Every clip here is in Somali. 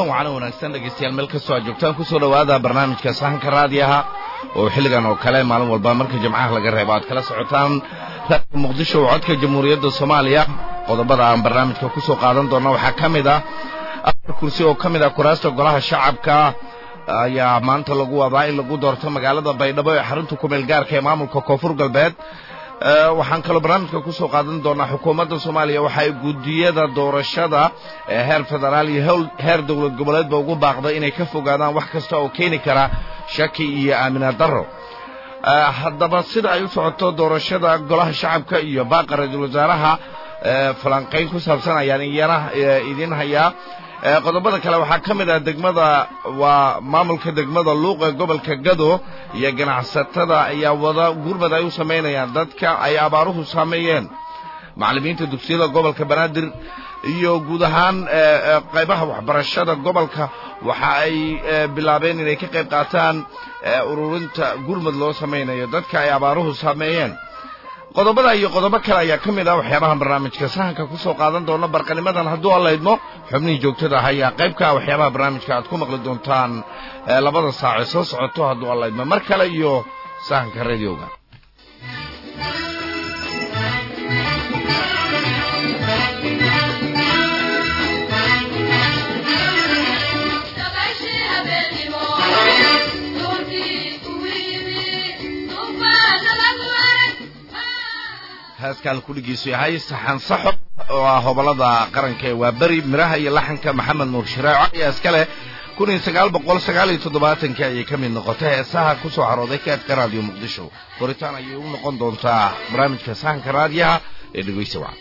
wacan wanaagsan dhegaystayaal meel kastoo aad joogtaan kusoo dhowaada barnaamijka sahanka raadiyaha oo xilligan oo kale maalin walba marka jimcaha laga reebo aad kala socotaan raadiga muqdisho oo codka jamhuuriyadda soomaaliya qodobada aan barnaamijka kusoo qaadan doona waxaa ka mid ah afar kursi oo ka mid ah kuraasta golaha shacabka ayaa maanta lagu wadaa in lagu doorto magaalada baydhabo ee xarunta kumeel gaarka ee maamulka koonfur galbeed waxaan kaloo barnaamijka kusoo qaadan doonaa xukuumadda soomaaliya waxa ay guddiyada doorashada ee heer federaal iyo heer dowlad goboleedba ugu baaqday inay ka fogaadaan wax kasta oo keeni kara shaki iyo aamina darro haddaba sida ay u socoto doorashada golaha shacabka iyo baaqa ra-iisul wasaaraha falanqayn ku saabsan ayaan iyana idiin hayaa qodobada kale waxaa ka mid ah degmada waa maamulka degmada luuq ee gobolka gado iyo ganacsatada ayaa wada gurmad ay u samaynayaan dadka ay abaaruhu saameeyeen macallimiinta dugsiyada gobolka banaadir iyo guud ahaan qaybaha waxbarashada gobolka waxa ay bilaabeen inay ka qayb qaataan ururinta gurmad loo samaynayo dadka ay abaaruhu saameeyeen qodobada iyo qodobo kale ayaa ka mid ah waxyaabahan barnaamijka sahanka kusoo qaadan doona barqanimadan hadduu alla idmo xubnihii joogtada ah ayaa qaybka waxyaabaha barnaamijka aad ku maqli doontaan labada saace soo socoto hadduu alla idmo mar kale iyo sahanka radioga heeskaan kudhigiisu yahay saxan saxo oo ah hobolada qaranka ee waa beri miraha iyo laxanka maxamed nuur shiraaco ayaa iska leh kun iyo sagaal boqol sagaal iyo toddobaatanki ayay ka mid noqotay heesaha ku soo carooday kaadka raadiyo muqdisho furitaan ayay u noqon doontaa barnaamijka sahanka raadiyaha ee dhegeysa wacan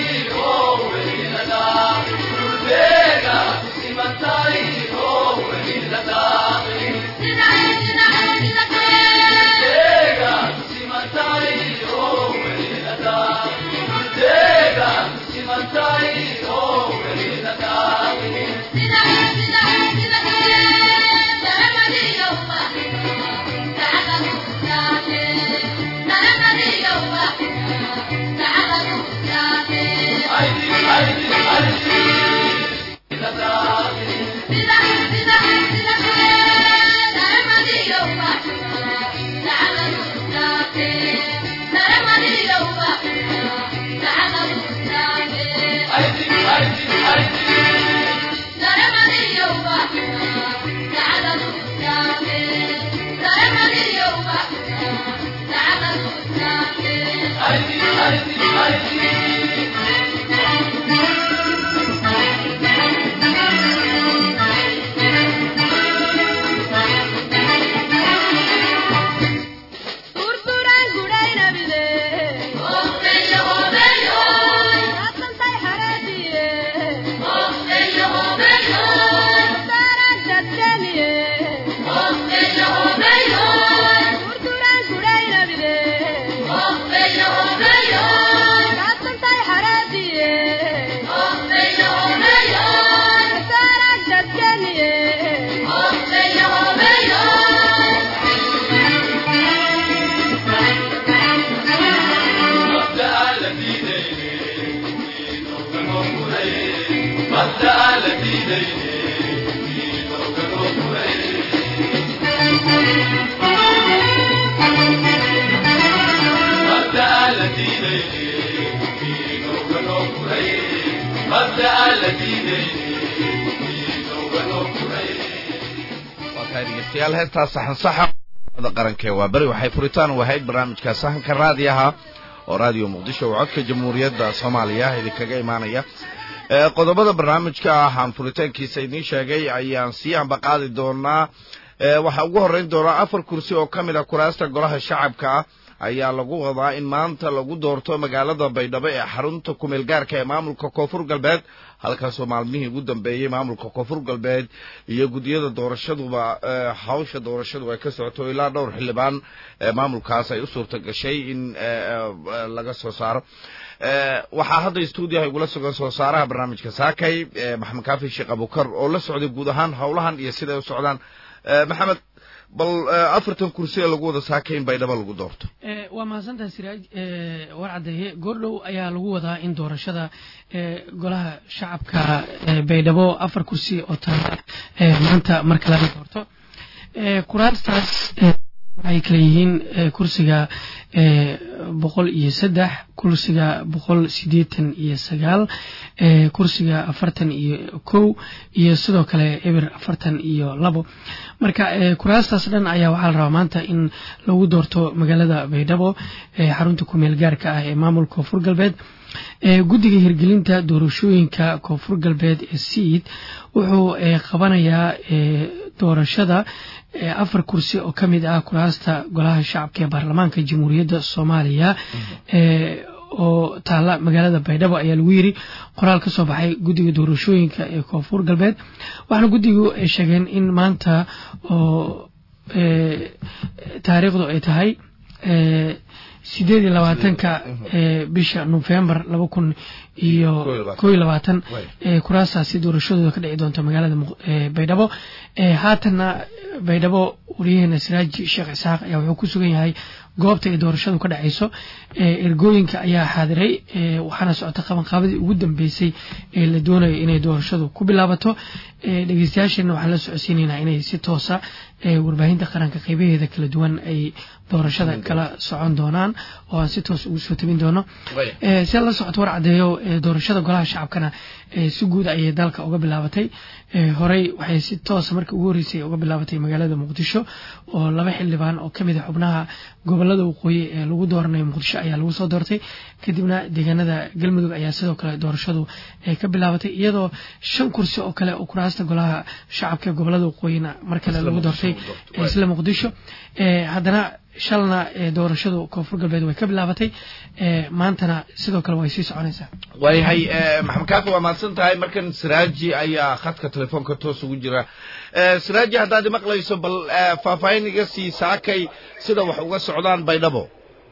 degeystayaal heestaa saxansaxa qarankee waa beri waxay furitaan u ahayd barnaamijka sahanka raadiyaha oo raadiyo muqdisho oo codka jamhuuriyadda soomaaliya idinkaga imaanaya qodobada barnaamijka ah aan furitaankiisa idiin sheegay ayaan sii ambaqaadi doonaa waxaa ugu horrayn doonaa afar kursi oo ka mid a kuraasta golaha shacabka ah ayaa lagu wadaa in maanta lagu doorto magaalada baydhabo ee xarunta kumeel gaarka ee maamulka koonfur galbeed halkaasoo maalmihii ugu dambeeyey maamulka koonfur galbeed iyo guddiyada doorashaduba hawsha doorashadu ay ka socoto ilaa dhowr xildhibaan maamulkaas ay u suurta gashay in laga soo saaro waxaa hadda stuudiyaha igula sugan soo saaraha barnaamijka saakay maxamed kaafi sheekh abukar oo la socday guud ahaan howlahan iyo siday u socdaan maxamed bal afartan kursi ee lagu wada saakay in baydhabo lagu doorto waa mahadsantaha siraaj war caddeeye goordhow ayaa lagu wadaa in doorashada golaha shacabka baydhabo afar kursi oo taala maanta marka laga doorto kuraastaas waxay kala yihiin kursiga boqol iyo saddex kursiga boqol sideetan iyo sagaal kursiga afartan iyo kow iyo sidoo kale eber afartan iyo labo marka kuraastaas dhan ayaa waxaa la rabaa maanta in lagu doorto magaalada baydhabo xarunta kumeel gaarka ah ee maamulka koonfur galbeed guddiga hirgelinta doorashooyinka koonfur galbeed ee siid wuxuu qabanayaa doorashada afar kursi oo ka mid ah kuraasta golaha shacabka ee baarlamaanka jamhuuriyadda soomaaliya oo taala magaalada baydhabo ayaa lagu yiri qoraal ka soo baxay guddiga doorashooyinka ee koonfur galbeed waxaana guddigu ay sheegeen in maanta oo taariikhdu ay tahay sideed iyo labaatanka bisha nofembar laba kun iyo koo iyo labaatan kuraastaasi doorashadooda ka dhici doonta magaalada baydhabo haatanna baydhabo wariyaheena siraaji sheekh isaaq ayaa wuxuu ku sugan yahay goobta ay doorashadu ka dhacayso ergooyinka ayaa xaadiray waxaana socota qabanqaabadii ugu dambeysay ee la doonayo inay doorashadu ku bilaabato dhegeystayaasheenna waxaan la socodsiinaynaa inay si toosa warbaahinta qaranka qeybaheeda kala duwan ay doorashada kala socon doonaan oo aan si toos ugu soo tabin doono si la socoto war caddeeyo doorashada golaha shacabkana si guud ayay dalka uga bilaabatay horey waxay si toosa markii ugu horreysay uga bilaabatay magaalada muqdisho oo laba xildhibaan oo kamid a xubnaha gobolada waqooyi ee lagu dooranayo muqdisho ayaa lagu soo doortay kadibna deegaanada galmudug ayaa sidoo kale doorashadu ka bilaabatay iyadoo shan kursi oo kale oo kuraasta golaha shacabka ee gobolada waqooyina mar kale lagu doortay isla muqdisho haddana shalna doorashadu koonfur galbeed way ka bilaabatay maantana sidoo kale way sii soconaysaa waayahay maxamed kaafi waa mahadsan tahay markan siraaji ayaa khadka telefoonka toos ugu jira siraaji haddaad imaqlayso bal faahfaahin iga sii saakay sida wax uga socdaan baydhabo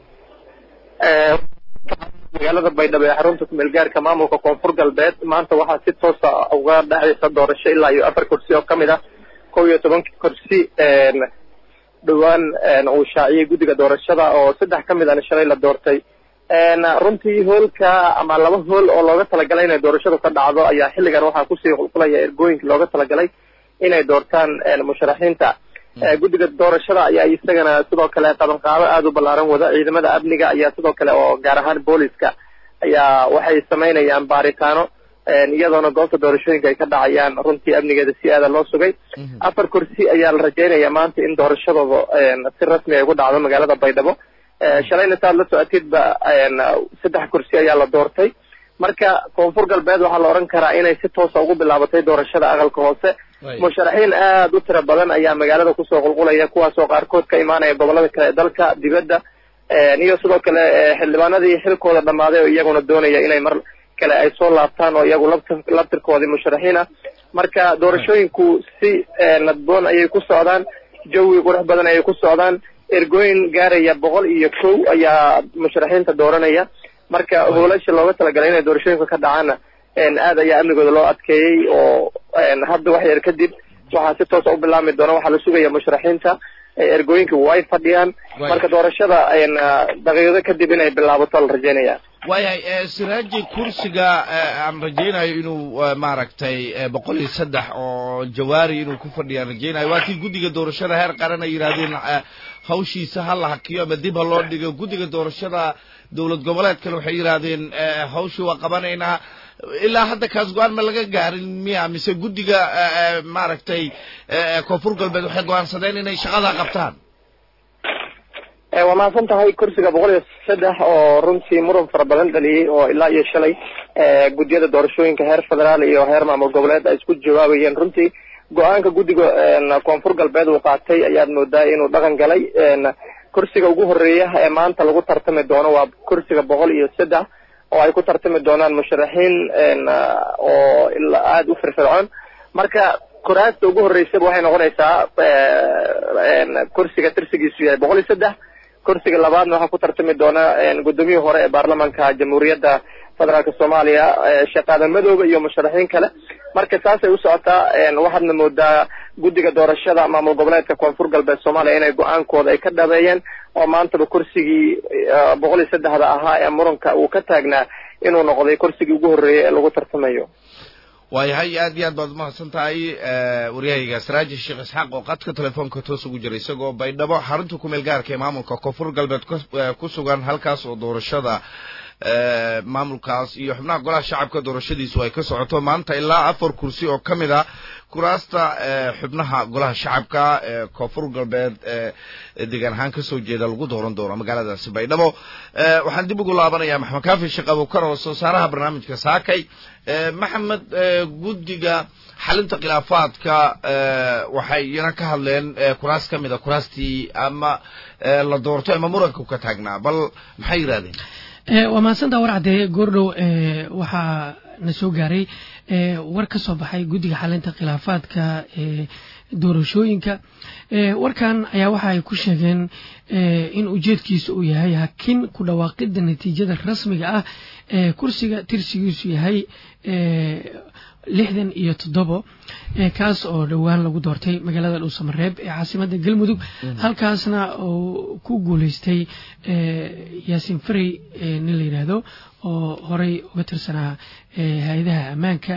magaalada baydhabo ee xarunta kumeel gaarka maamulka koonfur galbeed maanta waxaa si toosa uga dhexaysa doorasho ilaa iyo afar kursi oo kamid ah kow iyo tobanka kursi dhowaan uu shaaciyey guddiga doorashada oo saddex ka mid ana shalay la doortay runtii hoolka ama laba hool oo looga talagalay inay doorashadu ka dhacdo ayaa xilligan waxaa kusii qulqulaya ergooyinka looga talagalay inay doortaan musharaxiinta guddiga doorashada ayaa isagana sidoo kale qabanqaabo aada u ballaaran wada ciidamada amniga ayaa sidoo kale oo gaar ahaan booliska ayaa waxay samaynayaan baaritaano iyadoona goobta doorashooyinka ay ka dhacayaan runtii amnigeeda si aada loo sugay afar kursi ayaa la rajaynaya maanta in doorashadooda si rasmi ay ugu dhacdo magaalada baydhabo shalayna saad la socotidba saddex kursi ayaa la doortay marka koonfur galbeed waxaa la odhan karaa inay si toosa ugu bilaabatay doorashada aqalka hoose musharaxiin aada u tiro badan ayaa magaalada kusoo qulqulaya kuwaasoo qaarkood ka imaanaya gobolada kale ee dalka dibadda iyo sidoo kale xildhibaanadii xilkooda dhammaaday oo iyaguna doonaya inay mar kale ay soo laabtaan oo iyagu labt labtirkoodii musharaxiin ah marka doorashooyinku si nadboon ayay ku socdaan jawi qurux badan ayay ku socdaan ergooyin gaaraya boqol iyo kow ayaa musharaxiinta dooranaya marka hoolasha looga talagalay inay doorashooyinka ka dhacaana aad ayaa amnigooda loo adkeeyey oo hadda wax yar kadib waxaa si toosa u bilaabmi doona waxaa la sugaya musharaxiinta ergooyinka way fadhiyaan marka doorashada daqiiqado kadib inay bilaabato la rajeynaya waayahay siraaji kursiga aan rajaynayo inuu maaragtay boqol iyo saddex oo jawaari inuu ku fadhiyaan rajaynayo waa kii guddiga doorashada heer qaran ay yidhahdeen hawshiisa ha la hakiyo ama dib ha loo dhigo guddiga doorashada dowlad goboleedkale waxay yidhaahdeen hawshii waa qabanaynaa ilaa hadda kaas go-aan ma laga gaarin miya mise guddiga maaragtay koonfur galbeed waxay go-aansadeen inay shaqada qabtaan waa mahadsan tahay kursiga boqol iyo saddex oo runtii muran fara badan dhaliyey oo ilaa iyo shalay guddiyada doorashooyinka heer federaal iyo heer maamul goboleed ay isku jawaabayeen runtii go-aanka guddiga koonfur galbeed uu qaatay ayaad moodaa inuu dhaqan galay kursiga ugu horeeya ee maanta lagu tartami doono waa kursiga boqol iyo saddex oo ay ku tartami doonaan musharaxiin oo aada u firfircoon marka kuraasta ugu horeysaba waxay noqonaysaa kursiga tirsigiisu yahay boqol iyo saddex kursiga labaadna waxaa ku tartami doona guddoomiyihii hore ee baarlamaanka jamhuuriyadda federaalka soomaaliya shaqaada madooba iyo musharaxiin kale marka saasay u socotaa waxaadna moodaa guddiga doorashada maamul goboleedka koonfur galbeed soomaaliya inay go-aankooda ay ka dhabeeyeen oo maantaba kursigii boqol iyo saddexda ahaa ee muranka uu ka taagnaa inuu noqday kursigii ugu horreeyay ee lagu tartamayo waayahay aad iyo aad baad umahadsan tahay waryahayga saraaji sheekh isxaaq oo qadka telefoonka toos ugu jira isagoo baydhabo xarunta kumeel gaarka ee maamulka koonfur galbeed ku sugan halkaas oo doorashada maamulkaas iyo xubnaha golaha shacabka doorashadiisu ay ka socoto maanta ilaa afar kursi oo ka mid a kuraasta xubnaha golaha shacabka ee koonfur galbeed deegaan ahaan kasoo jeeda lagu dooran doono magaaladaasi baydhabo waxaan dib ugu laabanayaa maxamed kaafi sheekh abukar oo soo saaraha barnaamijka saakay maxamed guddiga xalinta khilaafaadka waxay iyana ka hadleen kuraas ka mid a kuraastii ama la doorto ama muranka ka taagnaa bal maxay yidhahdeen waa mahadsantaa war caddeeye goordhow waxaa na soo gaaray war ka soo baxay guddiga xalinta khilaafaadka doorashooyinka warkan ayaa waxa ay ku sheegeen in ujeedkiisa uu yahay hakin ku dhawaaqidda natiijada rasmiga ah ee kursiga tirsigiisu yahay lixdan iyo toddobo kaas oo dhowaan lagu doortay magaalada dhuusamareeb ee caasimada galmudug halkaasna uu ku guuleystay yaasiin farey nin la yidhaahdo oo horey uga tirsanaa hay-adaha ammaanka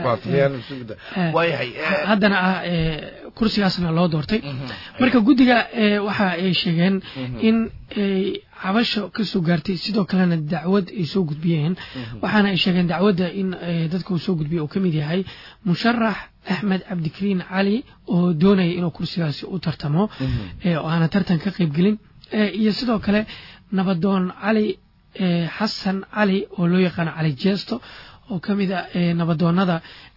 haddana ah kursigaasna loo doortay marka guddiga waxa ay sheegeen in cabasho ka soo gaartay sidoo kalena dacwad ay soo gudbiyeen waxaana ay sheegeen dacwadda in dadka uu soo gudbiya uu ka mid yahay musharax axmed cabdikariin cali oo doonaya inuu kursigaasi u tartamo oo aana tartan ka qaybgelin iyo sidoo kale nabadoon cali xasan cali oo loo yaqaano cali jeesto oo ka mid a nabadoonada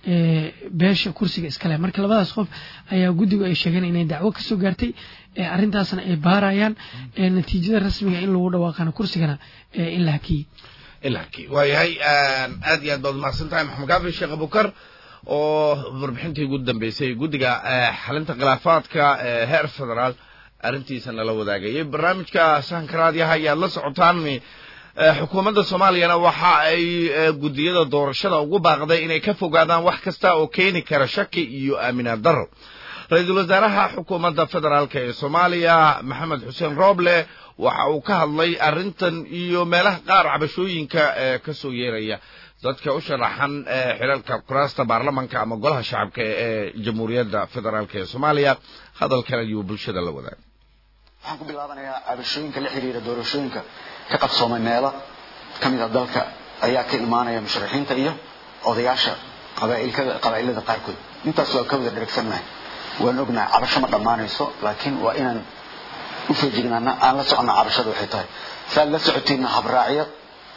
beesha kursiga iskale marka labadaas qof ayaa guddigu ay sheegeen inay dacwo kasoo gaartay arrintaasna ay baarayaan natiijada rasmiga in lagu dhawaaqana kursigana in la hakiyey ilaki waayahay aad iyo aad baad umahadsan tahay maxamed kaafi sheekh abukar oo warbixintii ugu dambeysay guddiga xalinta khilaafaadka heer federaal arrintiisa nala wadaagayay barnaamijka sahanka raadiyaha ayaad la socotaan xukuumadda soomaaliyana waxa ay guddiyada doorashada ugu baaqday inay ka fogaadaan wax kasta oo keeni kara shaki iyo aaminaad darro ra-iisul wasaaraha xukuumadda federaalk ee soomaaliya maxamed xuseen rooble waxa uu ka hadlay arrintan iyo meelaha qaar cabashooyinka ee ka soo yeeraya dadka u sharaxan xilalka kuraasta baarlamanka ama golaha shacabka ee jamhuuriyadda federaalk ee soomaaliya hadalkan ayuu bulshada la wadaagay waxaan ku bilaabanayaa cabashooyinka la xiriira doorashooyinka ka qabsoomay meelo ka mid a dalka ayaa ka imaanaya musharaxiinta iyo odayaasha qabaa'ilada qaarkood intaas waa ka wada dheragsannahay waan ognahay cabasho ma dhammaanayso laakiin waa inaan u feejignaana aan la soconna cabashada waxay tahay saad la socotiinna habraacyo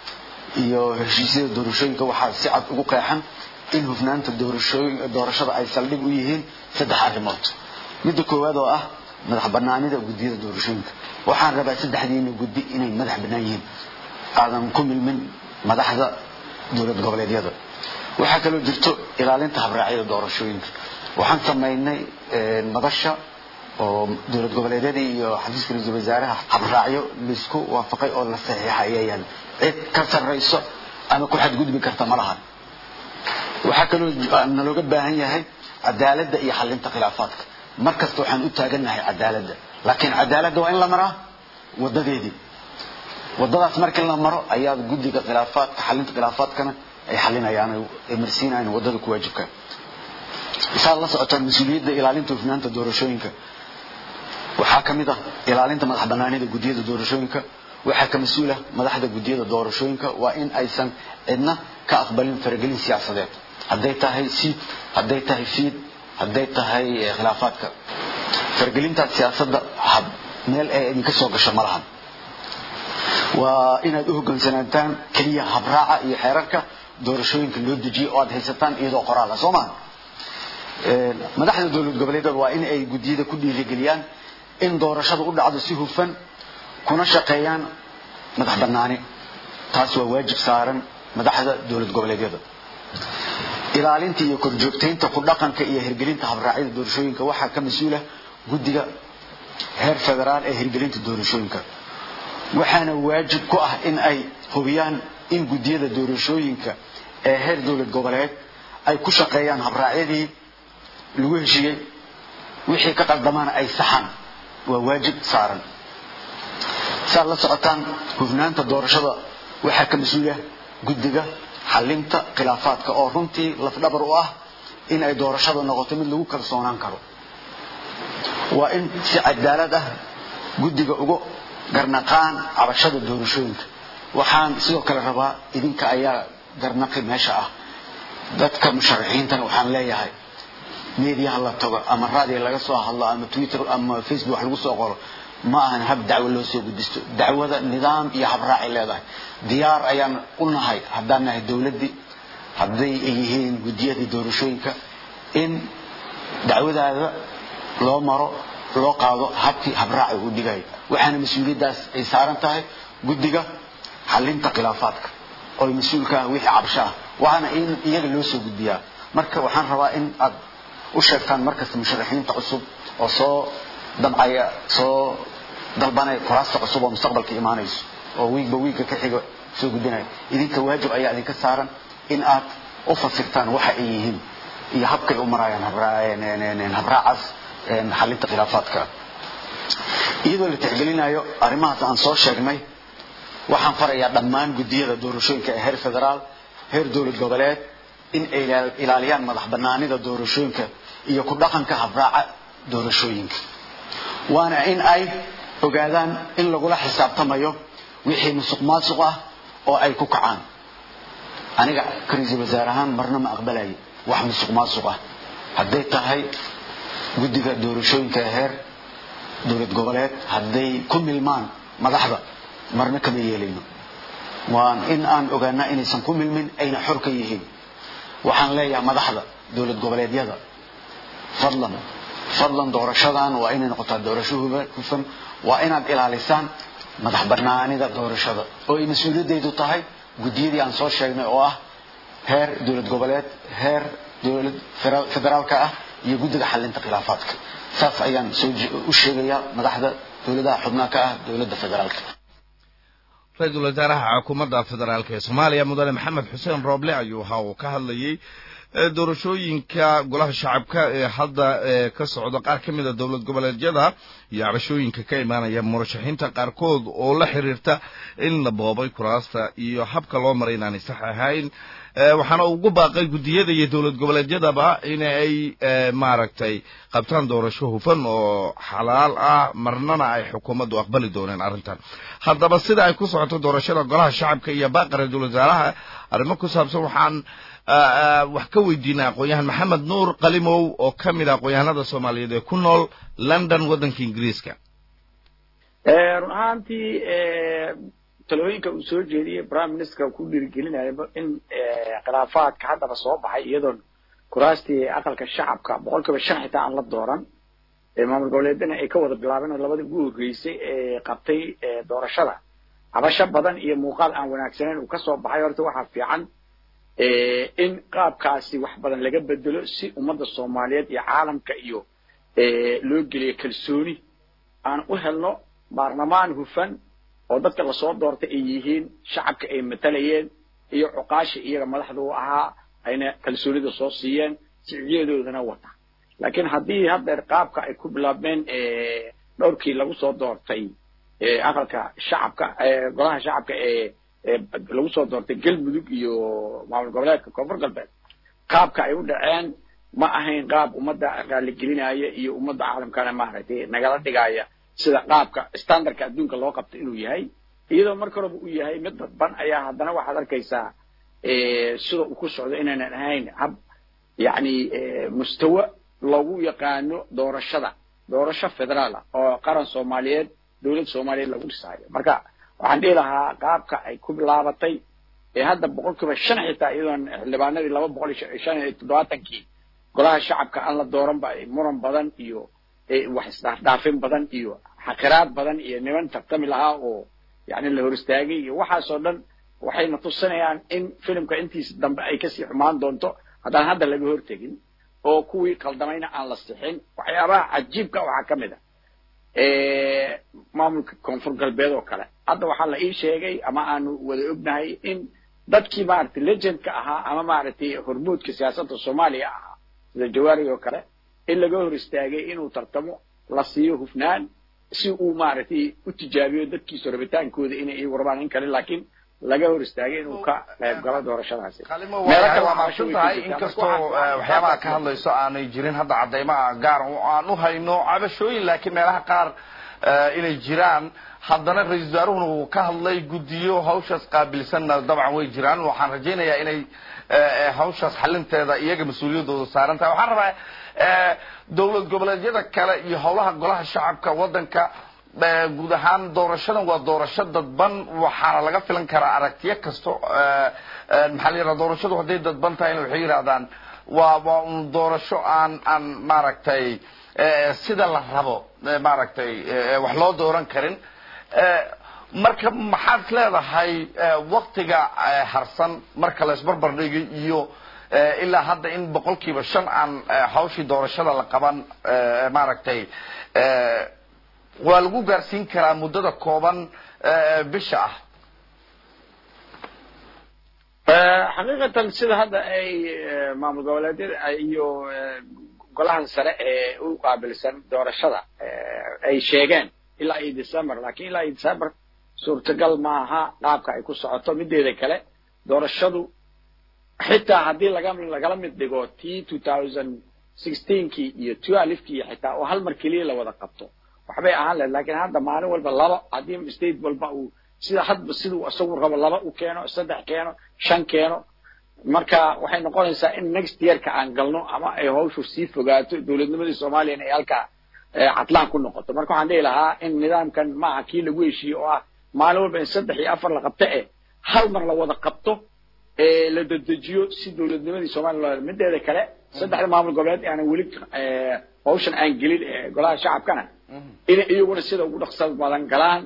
iyo heshiisyada doorashooyinka waxaa si cad ugu qeexan in hufnaanta doorashada ay saldhig u yihiin saddex arrimood midda koowaad oo ah madax banaanida guddiyada doorashooyinka waxaan rabaa saddexdiina guddi inay madax bannaan yihiin aadan ku milmin madaxda dowlad goboleedyada waxaa kaloo jirto ilaalinta habraacyada doorashooyinka waxaan samaynay madasha oo dowlad goboleedyada iyo xafiiska ra-iisul wasaaraha habraacyo laisku waafaqay oo la saxiixa ayaa yaala cid ka sarrayso ama ku xadgudbi karta ma lahan waxaa kaloo nalooga baahan yahay cadaaladda iyo xalinta khilaafaadka mar kasta waxaan u taagannahay cadaaladda laakiin cadaaladda waa in la maraa wadadeedii wadadaas markii la maro ayaa guddiga khilaafaadka xalinta khilaafaadkana ay xalinayaan ay marsiinayaan wadada ku waajibka saad la socotaan mas-uuliyadda ilaalinta hufnaanta doorashooyinka waxaa ka mid ah ilaalinta madax banaanida guddiyada doorashooyinka waxaa ka mas-uula madaxda guddiyada doorashooyinka waa in aysan cidna ka aqbalin faragelin siyaasadeed hadday tahay siid hadday tahay fiid hadday tahay khilaafaadka faragelintaas siyaasadda meel ay idinka soo gasho ma lahan waa inaad u hoggaansanaataan keliya habraaca iyo xeerarka doorashooyinka loo dejiyo oo aad haysataan iyadoo qoraal ah soo maha madaxda dowlad goboleedyada waa in ay guddiyada ku dhiirigeliyaan in doorashada u dhacdo si hufan kuna shaqeeyaan madax bannaani taas waa waajib saaran madaxda dowlad goboleedyada ilaalinta iyo korjoogtaynta ku dhaqanka iyo hirgelinta habraacyada doorashooyinka waxaa ka mas-uula guddiga heer federaal ee hirgelinta doorashooyinka waxaana waajib ku ah in ay hubiyaan in guddiyada doorashooyinka ee heer dowlad goboleed ay ku shaqeeyaan habraacyadii lagu heshiiyey wixii ka qaldamaana ay saxaan waa waajib saaran saad la socotaan hufnaanta doorashada waxaa ka mas-uula guddiga xalinta khilaafaadka oo runtii lafdhabar u ah in ay doorashada noqoto mid lagu kalsoonaan karo waa in si cadaalad ah guddiga uga garnaqaan cabashada doorashooyinka waxaan sidoo kale rabaa idinka ayaa garnaqi meesha ah dadka musharaxiintana waxaan leeyahay meediyaha la tago ama raadiga laga soo hadlo ama twitter ama facebook wax lagu soo qoro ma ahan hab dacwo loo soo gudisto dacwada nidaam iyo habraacay leedahay diyaar ayaan u nahay haddaan nahay dowladdii hadday ay yihiin guddiyadii doorashooyinka in dacwadaada loo maro loo qaado habkii habraaca uu dhigaya waxaana mas-uuliyaddaas ay saaran tahay guddiga xalinta khilaafaadka oo mas-uulka ah wixii cabsho ah waana in iyaga loo soo gudbiyaa marka waxaan rabaa in aad u sheegtaan markasta musharaxiinta cusub oo soo dabcaya soo dalbanaya kuraasta cusub oo mustaqbalka imaanayso oo wiigba wiigga ka xiga soo gudbinaya idinka waajib ayaa idinka saaran in aad u fasirtaan waxa ay yihiin iyo habkay u marayaan habraacaas xalinta khilaafaadka iyadoo la tixgelinayo arrimahaas aan soo sheegnay waxaan farayaa dhammaan guddiyada doorashooyinka ee heer federaal heer dowlad goboleed in ay ilaaliyaan madax banaanida doorashooyinka iyo ku dhaqanka habraaca doorashooyinka waana in ay ogaadaan in lagula xisaabtamayo wixii musuq maasuq ah oo ay ku kacaan aniga ka ra-iisul wasaare ahaan marna ma aqbalayo wax musuq maasuq ah hadday tahay guddiga doorashooyinka ee heer dowlad goboleed hadday ku milmaan madaxda marna kama yeelayno waan in aan ogaanaa inaysan ku milmin ayna xor ka yihiin waxaan leeyahay madaxda dowlad goboleedyada fadlan fadlan doorashadan waa inay noqotaa doorasho hufan waa inaad ilaalisaan madax banaanida doorashada oo ay mas-uuliyaddeedu tahay guddiyadii aan soo sheegnay oo ah heer dowlad goboleed heer dowlad federaalka ah iyo guddiga xalinta khilaafaadka saas ayaan soo u sheegayaa madaxda dowladaha xubnaha ka ah dowladda federaalka ra-iisul wasaaraha xukuumadda federaalk ee soomaaliya mudane maxamed xuseen rooble ayuu ahaa uu ka hadlayey doorashooyinka golaha shacabka ee hadda ka socda qaar ka mid a dowlad goboleedyada iyo cabashooyinka ka imaanaya murashaxiinta qaarkood oo la xiriirta in la boobay kuraasta iyo habka loo maray inaanay sax ahayn waxaana ugu baaqay guddiyada iyo dowlad goboleedyadaba in ay maaragtay qabtaan doorasho hufan oo xalaal ah marnana ay xukuumaddu aqbali dooneen arrintan haddaba sida ay ku socoto doorashada golaha shacabka iyo baaqa ra-iisul wasaaraha arrimo ku saabsan waxaan wax ka weydiinay aqoon-yahan maxamed nuur qalimow oo ka mid a aqoon-yahanada soomaaliyeed ee ku nool london waddanka ingiriiska run ahaantii talooyinka uu soo jeediyey prime minister ku dhiirigelinaya in khilaafaadka haddaba soo baxay iyadoon kuraastii aqalka shacabka boqol kiiba shan xitaa aan la dooran maamul goboleedana ay ka wada bilaabeen oo labadii ugu horreysay ee qabtay doorashada cabasho badan iyo muuqaal aan wanaagsaneyn uu kasoo baxay horta waxaa fiican in qaabkaasi wax badan laga bedelo si ummadda soomaaliyeed iyo caalamka iyo loo geliyo kalsooni aan u helno baarlamaan hufan oo dadka lasoo doortay ay yihiin shacabka ay matalayeen iyo cuqaashi iyaga madaxda u ahaa ayna kalsoonida soo siiyeen sicdiyadoodana wata laakiin haddii haddeer qaabka ay ku bilaabmeen dhowrkii lagu soo doortay aqalka shacabka golaha shacabka ee lagu soo doortay galmudug iyo maamul goboleedka koonfur galbeed qaabka ay u dhaceen ma ahayn qaab ummadda raaligelinaya iyo ummadda caalamkana maaragtay nagala dhigaya sida qaabka standardka adduunka loo qabto inuu yahay iyadoo marka horeba uu yahay mid dadban ayaa haddana waxaad arkaysaa sida uu ku socdo inaynan ahayn hab yacni mustawa lagu yaqaano doorashada doorasho federaala oo qaran soomaaliyeed dowlad soomaaliyeed lagu dhisaayo marka waxaan dhihi lahaa qaabka ay ku bilaabatay ee hadda boqol kiiba shan xitaa iyadoon xildhibaanadii laba boqol iyo shan iyo toddobaatankii golaha shacabka aan la dooranba muran badan iyo wax isdhaafdhaafin badan iyo xaqiraad badan iyo niman tartami lahaa oo yani la hor istaagay iyo waxaasoo dhan waxayna tusinayaan in filimka intiisa dambe ay kasii xumaan doonto haddaan hadda laga hortegin oo kuwii qaldamayna aan la sixin waxyaabaha cajiibka waxaa ka mid a maamulka koonfur galbeed oo kale hadda waxaa la ii sheegay ama aanu wada ognahay in dadkii maaragtay legendka ahaa ama maaragtay hormuudka siyaasadda soomaaliya ahaa sida jawaari oo kale in laga hor istaagay inuu tartamo la siiyo hufnaan si uu maaragtay u tijaabiyo dadkiisa rabitaankooda inay iyagu rabaan in kale laakiin laga hor istaagay inuu ka qayb galo doorashadaasi waa maadsan tahay inkastoo waxyaabaha ka hadlayso aanay jirin hadda cadaymaha gaar aan u hayno cabashooyin laakiin meelaha qaar inay jiraan haddana ra-isul wasaaruhuna uu ka hadlay guddiyo hawshaas qaabilsanna dabcan way jiraan waxaan rajaynayaa inay hawshaas xalinteeda iyaga mas-uuliyaddooda saaran tahay waxaan rabaa dowlad goboleedyada kale iyo howlaha golaha shacabka waddanka guud ahaan doorashadan waa doorasho dadban waxaana laga filan karaa aragtiyo kasto maxaa la yidhaha doorashadu hadday dadban tahayna waxay yidhahdaan waa waa un doorasho aan aan maaragtay sida la rabo maaragtay wax loo dooran karin marka maxaad is leedahay waktiga harsan marka la isbarbar dhigay iyo ilaa hadda in boqolkiiba shan aan hawshii doorashada la qaban maaragtay waa lagu gaarsiin karaa muddada kooban bisha ah xaqiiqatan sida hadda ay maamul goboleedyada iyo golahan sare ee u qaabilsan doorashada ay sheegeen ilaa iyo december lakiin ilaa iyo december suurtagal maaha qaabka ay ku socoto mideeda kale doorashadu xitaa haddii laga lagala mid dhigo t two thousand sixteenkii iyo twelvekii xitaa oo hal mar keliya la wada qabto waxbay ahaan lahed lakin hadda maalin walba laba haddii state walba uu sida hadba siduu isagu rabo laba u keeno saddex keeno shan keeno marka waxay noqonaysaa in next yearka aan galno ama ay hawshu sii fogaato dowladnimadii soomaaliyana ay halkaa catlaan ku noqoto marka waxaan dhihi lahaa in nidaamkan maaha kii lagu heshiiye oo ah maalin walba in saddex iyo afar la qabto eh hal mar la wada qabto ee la dedejiyo si dowladnimadii soomaaliya loo mideeda kale saddexda maamul goboleed aanan weli hawshan aan gelin ee golaha shacabkana inay iyaguna sida ugu dhaqsad badan galaan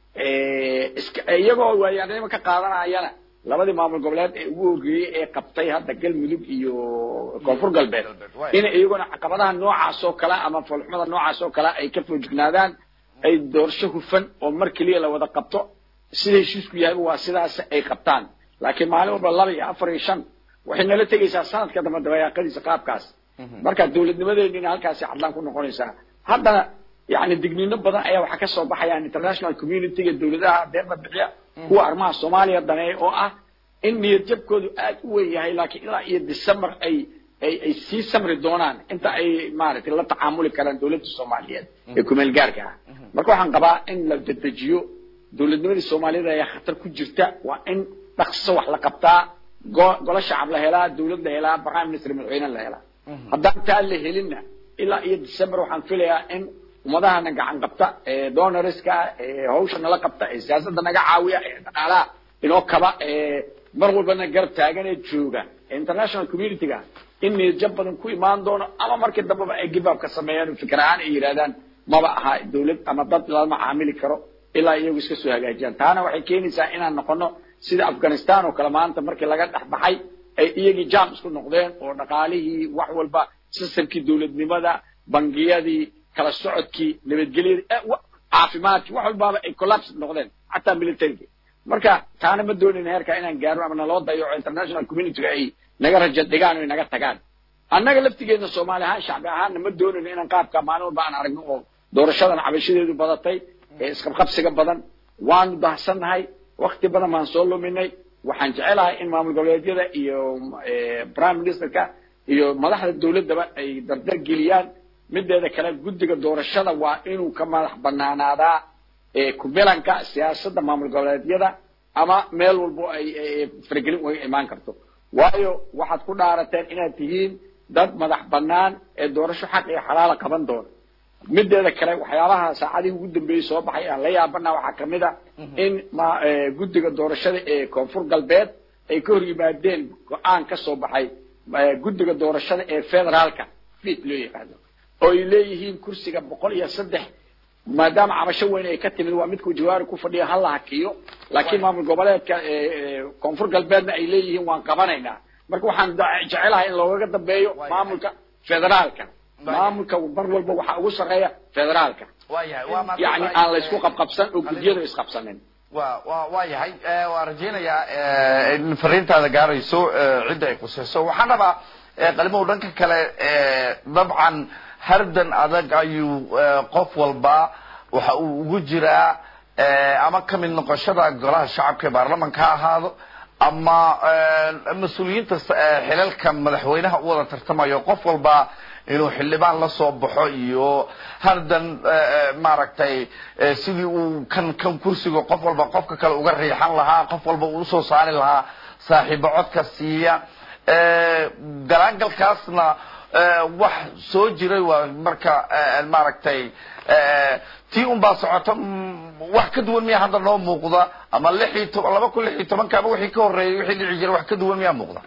iska iyagoo waayaanimo ka qaadanayana labadii maamul goboleed ee ugu horreeyey ee qabtay hadda galmudug iyo koonfur galbeed inay iyaguna caqabadaha noocaas oo kale ama foolxumada noocaas oo kale ay ka foojignaadaan ay doorasho hufan oo mar keliya la wada qabto sida heshiisku yahay waa sidaas ay qabtaan laakiin maalin walba laba iyo afar iyo shan waxay nala tegaysaa sanadka dambe dabayaaqadiisa qaabkaas marka dowladnimadeennina halkaasi cadlaan ku noqonaysaa haddana yani digniino badan ayaa waxaa ka soo baxayaan international community-ga dowladaha deeqa bixiya kuwa arrimaha soomaaliya daneeya oo ah in niyad jabkoodu aad u weyn yahay laakiin ilaa iyo december ay ay ay sii samri doonaan inta ay maaragtay la tacaamuli karaan dowladda soomaaliyeed ee kumeel gaarka ah marka waxaan qabaa in la dedejiyo dowladnimadii soomaaliyada ayaa khatar ku jirta waa in dhaqso wax la qabtaa golo shacab la helaa dowlad la helaa prime minister madaxweyne la helaa haddaan taa la helinna ilaa iyo december waxaan filayaa in ummadahana gacan qabta ee donorska ee hawsha nala qabta ee siyaasadda naga caawiya ee dhaqaalaha inoo kaba ee mar walbana garab taagan ee jooga ee international community-ga in niyadjab badan ku imaan doono ama markii dambeba ay gibaabka sameeyaan oo fikir ahaan ay yidhahdaan maba aha dowlad ama dad lama caamili karo ilaa iyagu iska soo hagaajiyaan taana waxay keenaysaa inaan noqono sida afghanistan oo kale maanta markii laga dhex baxay ay iyagii jam isku noqdeen oo dhaqaalihii wax walba sistamkii dowladnimada bangiyadii kala socodkii nabadgelyadii caafimaadkii wax walbaaba ay collapse noqdeen xataa militarygii marka taana ma doonayn heerka inaan gaarno ama naloo dayaco international community-ga ay naga raja dhigaan o naga tagaan annaga laftigeedna soomaali ahaan shacbi ahaanna ma doonayno inaan qaabka maalin walba aan aragno oo doorashadan cabashadeedu badatay ee isqabqabsiga badan waanu dahsannahay wakti badan baan soo luminay waxaan jecelahay in maamul goboleedyada iyo prime ministerka iyo madaxda dowladdaba ay dardar geliyaan mideeda kale guddiga doorashada waa inuu ka madax banaanaadaa kumilanka siyaasadda maamul goboleedyada ama meel walbo ay faragelin uga imaan karto waayo waxaad ku dhaarateen inaad tihiin dad madax banaan ee doorasho xaq iyo xalaala qaban doona mideeda kale waxyaabaha saacadihii ugu dambeeyey soo baxay aan la yaabana waxaa kamid a in guddiga doorashada ee koonfur galbeed ay ka hor yimaadeen go-aan ka soo baxay guddiga doorashada ee federaalka fit loo yaqaano oo ay leeyihiin kursiga boqol iyo saddex maadaama cabasho weyn ay ka timid waa midkuu jawaari ku fadhiya ha la hakiyo laakiin maamul goboleedka koonfur galbeedna ay leeyihiin waan qabanaynaa marka waxaan jecelahay in loogaga dambeeyo maamulka federaalka maamulka mar walba waxaa ugu sarreeya federaalka yani aan la isku qabqabsan oo guddiyadu isqabsanin wa wa waa yahay waan rajaynayaa in fariintaada gaarayso cidda ay qusayso waxaan rabaa qalimow dhanka kale dabcan hardan adag ayuu qof walba waxa uu ugu jiraa ama kamid noqoshada golaha shacabka ee baarlamanka ha ahaado ama mas-uuliyiinta xilalka madaxweynaha u wada tartamayo qof walba inuu xildhibaan la soo baxo iyo hardan maaragtay sidii uu kan kan kursiga qof walba qofka kale uga riixan lahaa qof walba uu usoo saari lahaa saaxiibo codka siiya galaangalkaasna wax soo jiray waa marka maaragtay tii un baa socota wax ka duwan miya hadda noo muuqda ama lix iyo toban laba kun lix iyo tobanka ama wixii ka horreeyay wixii dhici jiray wax ka duwan miyaa muuqda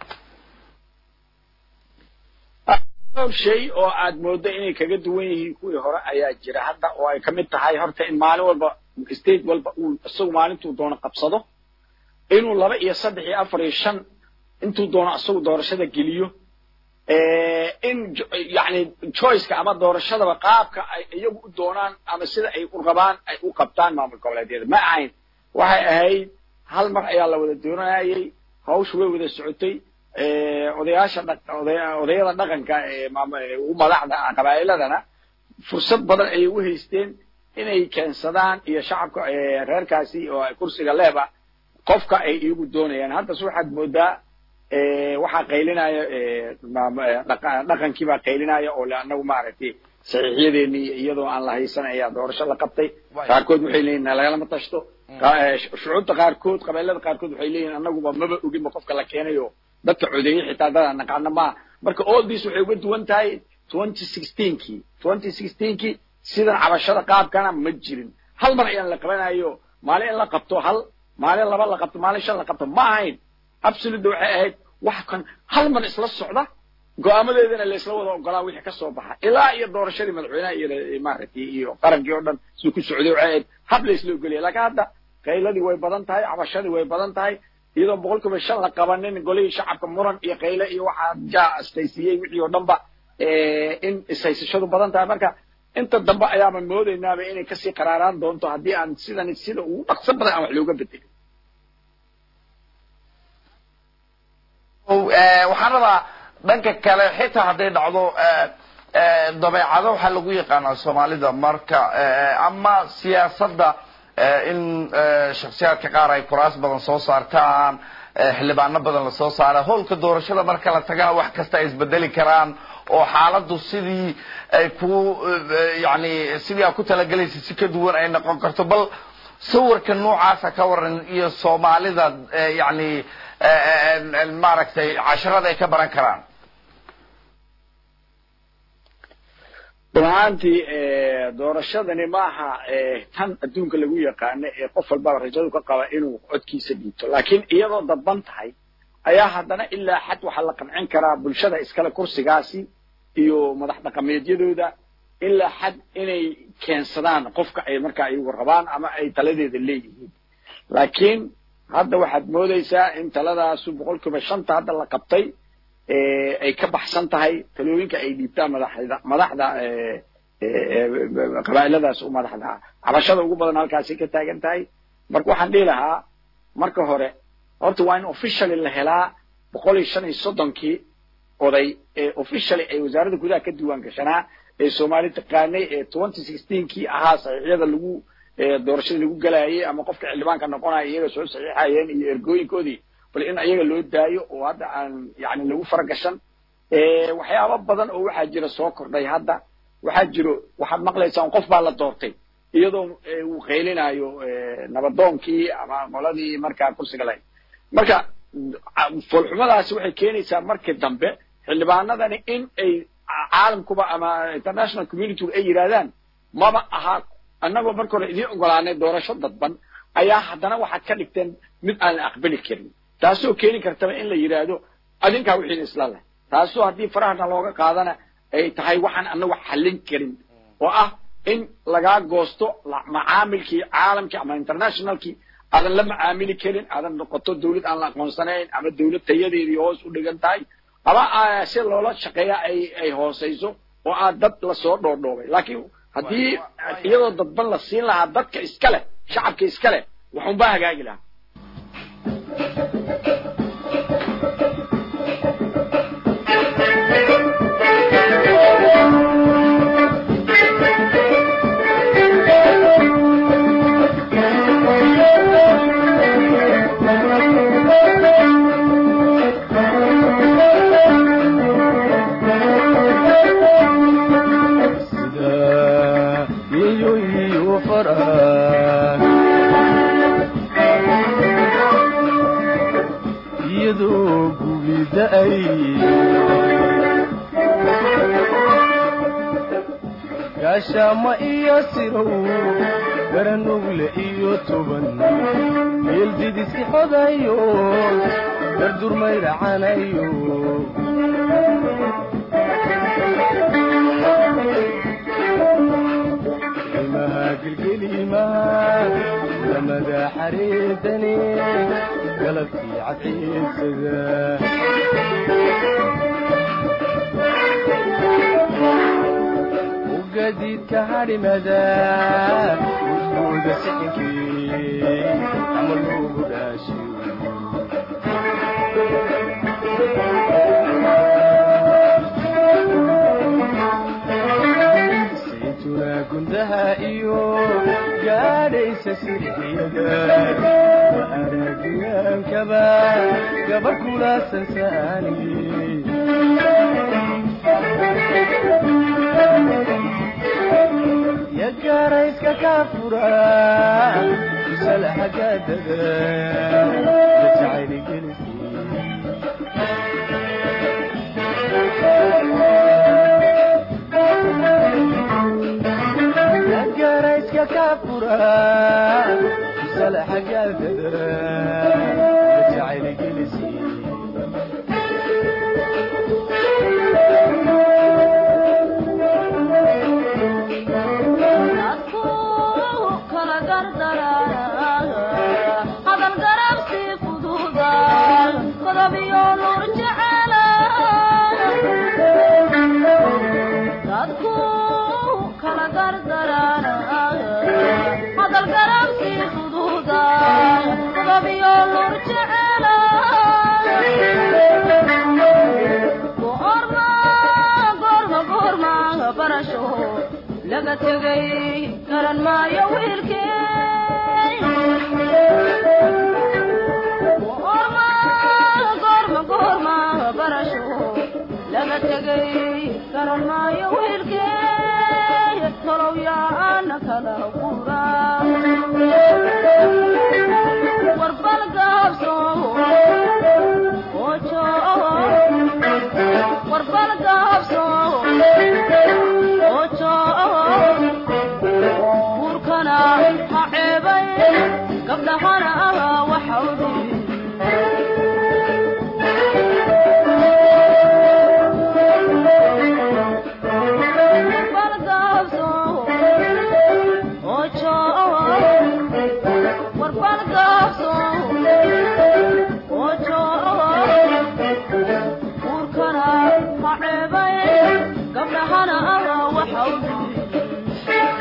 dhowr shay oo aad mooddo inay kaga duwan yihiin kuwii hore ayaa jira hadda oo ay kamid tahay horta in maalin walba state walba uu isagu maalintuu doono qabsado inuu laba iyo saddex iyo afar iyo shan intuu doono isagu doorashada geliyo in yani choiceka ama doorashadaba qaabka ay iyagu u doonaan ama sida ay u rabaan ay u qabtaan maamul goboleedyada ma ahayn waxay ahayd hal mar ayaa la wada doonayay hawsha way wada socotay odayaasha odayada dhaqanka u madaxda qabaa'iladana fursad badan ayay u haysteen inay keensadaan iyo shacabka reerkaasi oo kursiga leeba qofka ay iyagu doonayaan haddas waxaad moodaa waxaa qaylinaya dhaqankii baa qaylinaya oo le anagu maaragtay saxiixyadeeni iyadoo aan la haysan ayaa doorasho la qabtay qaarkood waxay leeyihin lagalama tashto shucuubta qaarkood qabeelada qaarkood waxay leeyihin anaguba maba oginba qofka la keenayo dadka codeeyey xitaa dadaan naqaana maa marka all this waxay uga duwan tahay twenty sixteenkii twenty sixteenkii sidan cabashada qaabkana ma jirin hal mar ayaan la qabanayo maalin in la qabto hal maalin laba la qabto maalin shan la qabto ma ahayn absolute waxay ahayd wax kan hal mar isla socda go-aamadeedana la isla wada ogolaa wixii ka soo baxa ilaa iyo doorashadii madaxweynaha iyo maaragtay iyo qarankii oo dhan siduu ku socday waxay ahayd hab la isla ogoliyay laakiin hadda qayladii way badan tahay cabashadii way badan tahay iyadoo boqol kiiba shan la qabanin golihii shacabka muran iyo qayle iyo waxaa jaa astaysiiyey wixii oo dhanba in ishaysashadu badan tahay marka inta dambe ayaaba moodaynaaba inay kasii qaraaraan doonto haddii aan sidan sida ugu dhaqso badan aan wax looga bedelin waxaan rabaa dhanka kale xitaa hadday dhacdo dabeecado waxaa lagu yaqaanaa soomaalida marka ama siyaasadda in shaksiyaadka qaar ay kuraas badan soo saartaan xildhibaano badan lasoo saara howlka doorashada marka la tagana wax kasta ay isbedeli karaan oo xaaladdu sidii ay ku yani sidii aad ku talagelaysa si ka duwan ay noqon karto bal sawirka noocaasa ka waran iyo soomaalida yani maaragtay casharada ay ka baran karaan run ahaantii doorashadani maaha tan adduunka lagu yaqaano ee qof walbaba rajadu ka qaba inuu codkiisa dhiibto laakiin iyadoo dadban tahay ayaa haddana ilaa xad waxaa la qancin karaa bulshada iskale kursigaasi iyo madax dhaqameedyadooda ilaa xad inay keensadaan qofka ay markaa iyagu rabaan ama ay taladeeda leeyihiin laakiin hadda waxaad moodaysaa in taladaasu boqol kiiba shanta hadda la qabtay ay ka baxsan tahay talooyinka ay dhiibtaan madaxda madaxda qabaa'iladaas u madaxda cabashada ugu badan halkaasay ka taagan tahay marka waxaan dhihi lahaa marka hore horta waa in officially la helaa boqol iyo shan iyo soddonkii oday ee officially ay wasaaradda gudaha ka diiwaan gashanaa ee soomaali taqaanay ee twenty sixteenkii ahaa saxiixyada lagu doorashada lagu galayay ama qofka xildhibaanka noqonaya iyaga soo saxiixayeen iyo ergooyinkoodii bal in iyaga loo daayo oo hadda aan yani lagu faragashan waxyaaba badan oo waxaa jira soo kordhay hadda waxaa jiro waxaad maqlaysaan qof baa la doortay iyadoo uu qaylinayo nabadoonkii ama qoladii markaa kursiga lahayd marka foolxumadaasi waxay keenaysaa markii dambe xildhibaanadani in ay caalamkuba ama international communitygu ay yidhahdaan maba aha annagoo marka hore idiin ogolaanay doorasho dadban ayaa haddana waxaad ka dhigteen mid aan la aqbali karin taasoo keeni kartaba in la yidhaahdo adinkaa wixiina isla leh taasoo haddii farahana looga qaadana ay tahay waxaan anagu xallin karin oo ah in lagaa goosto macaamilkii caalamkii ama internationalkii aadan la macaamili karin aadan noqoto dawlad aan la aqoonsanayn ama dawlad tayadeedii hoos u dhigan tahay ama si loola shaqeeya ay ay hoosayso oo aad dad lasoo dhoodhoobay laakiin haddii iyadoo dadban la siin lahaa dadka iska leh shacabka iska leh waxunbaa hagaagi lahaa gaashaama iyo sirow garanugle iyo toban meeldidisi xodayo dardurmaydhacanayo imaha gelgelimaha lamada xareedane galabtii cadceedsada gadiidka hadhimada udbooda sixinkii ama loogu dhaashiyo saytuna gundaha iyo gaadhaysa sirxiyada wa aragiyaankaba gaba kula sansaani yagarayska ka fura kusalahagadada jacayligelisi yagarayska ka fura sala xagaagada jacayl gelisi laga tegay garan maayo wiilkee goorma goorma goorma barasho laga tegay garan maayo wiilkee tolow yaana kala gura warbal gaabso ojo warbal gaabso ojo buurkana ha ceebay gabdhahana waxa u dhibi balgaabso ojo warbal gaabso ojo buurkana ha ceebay gabdhahana waxa u dhibi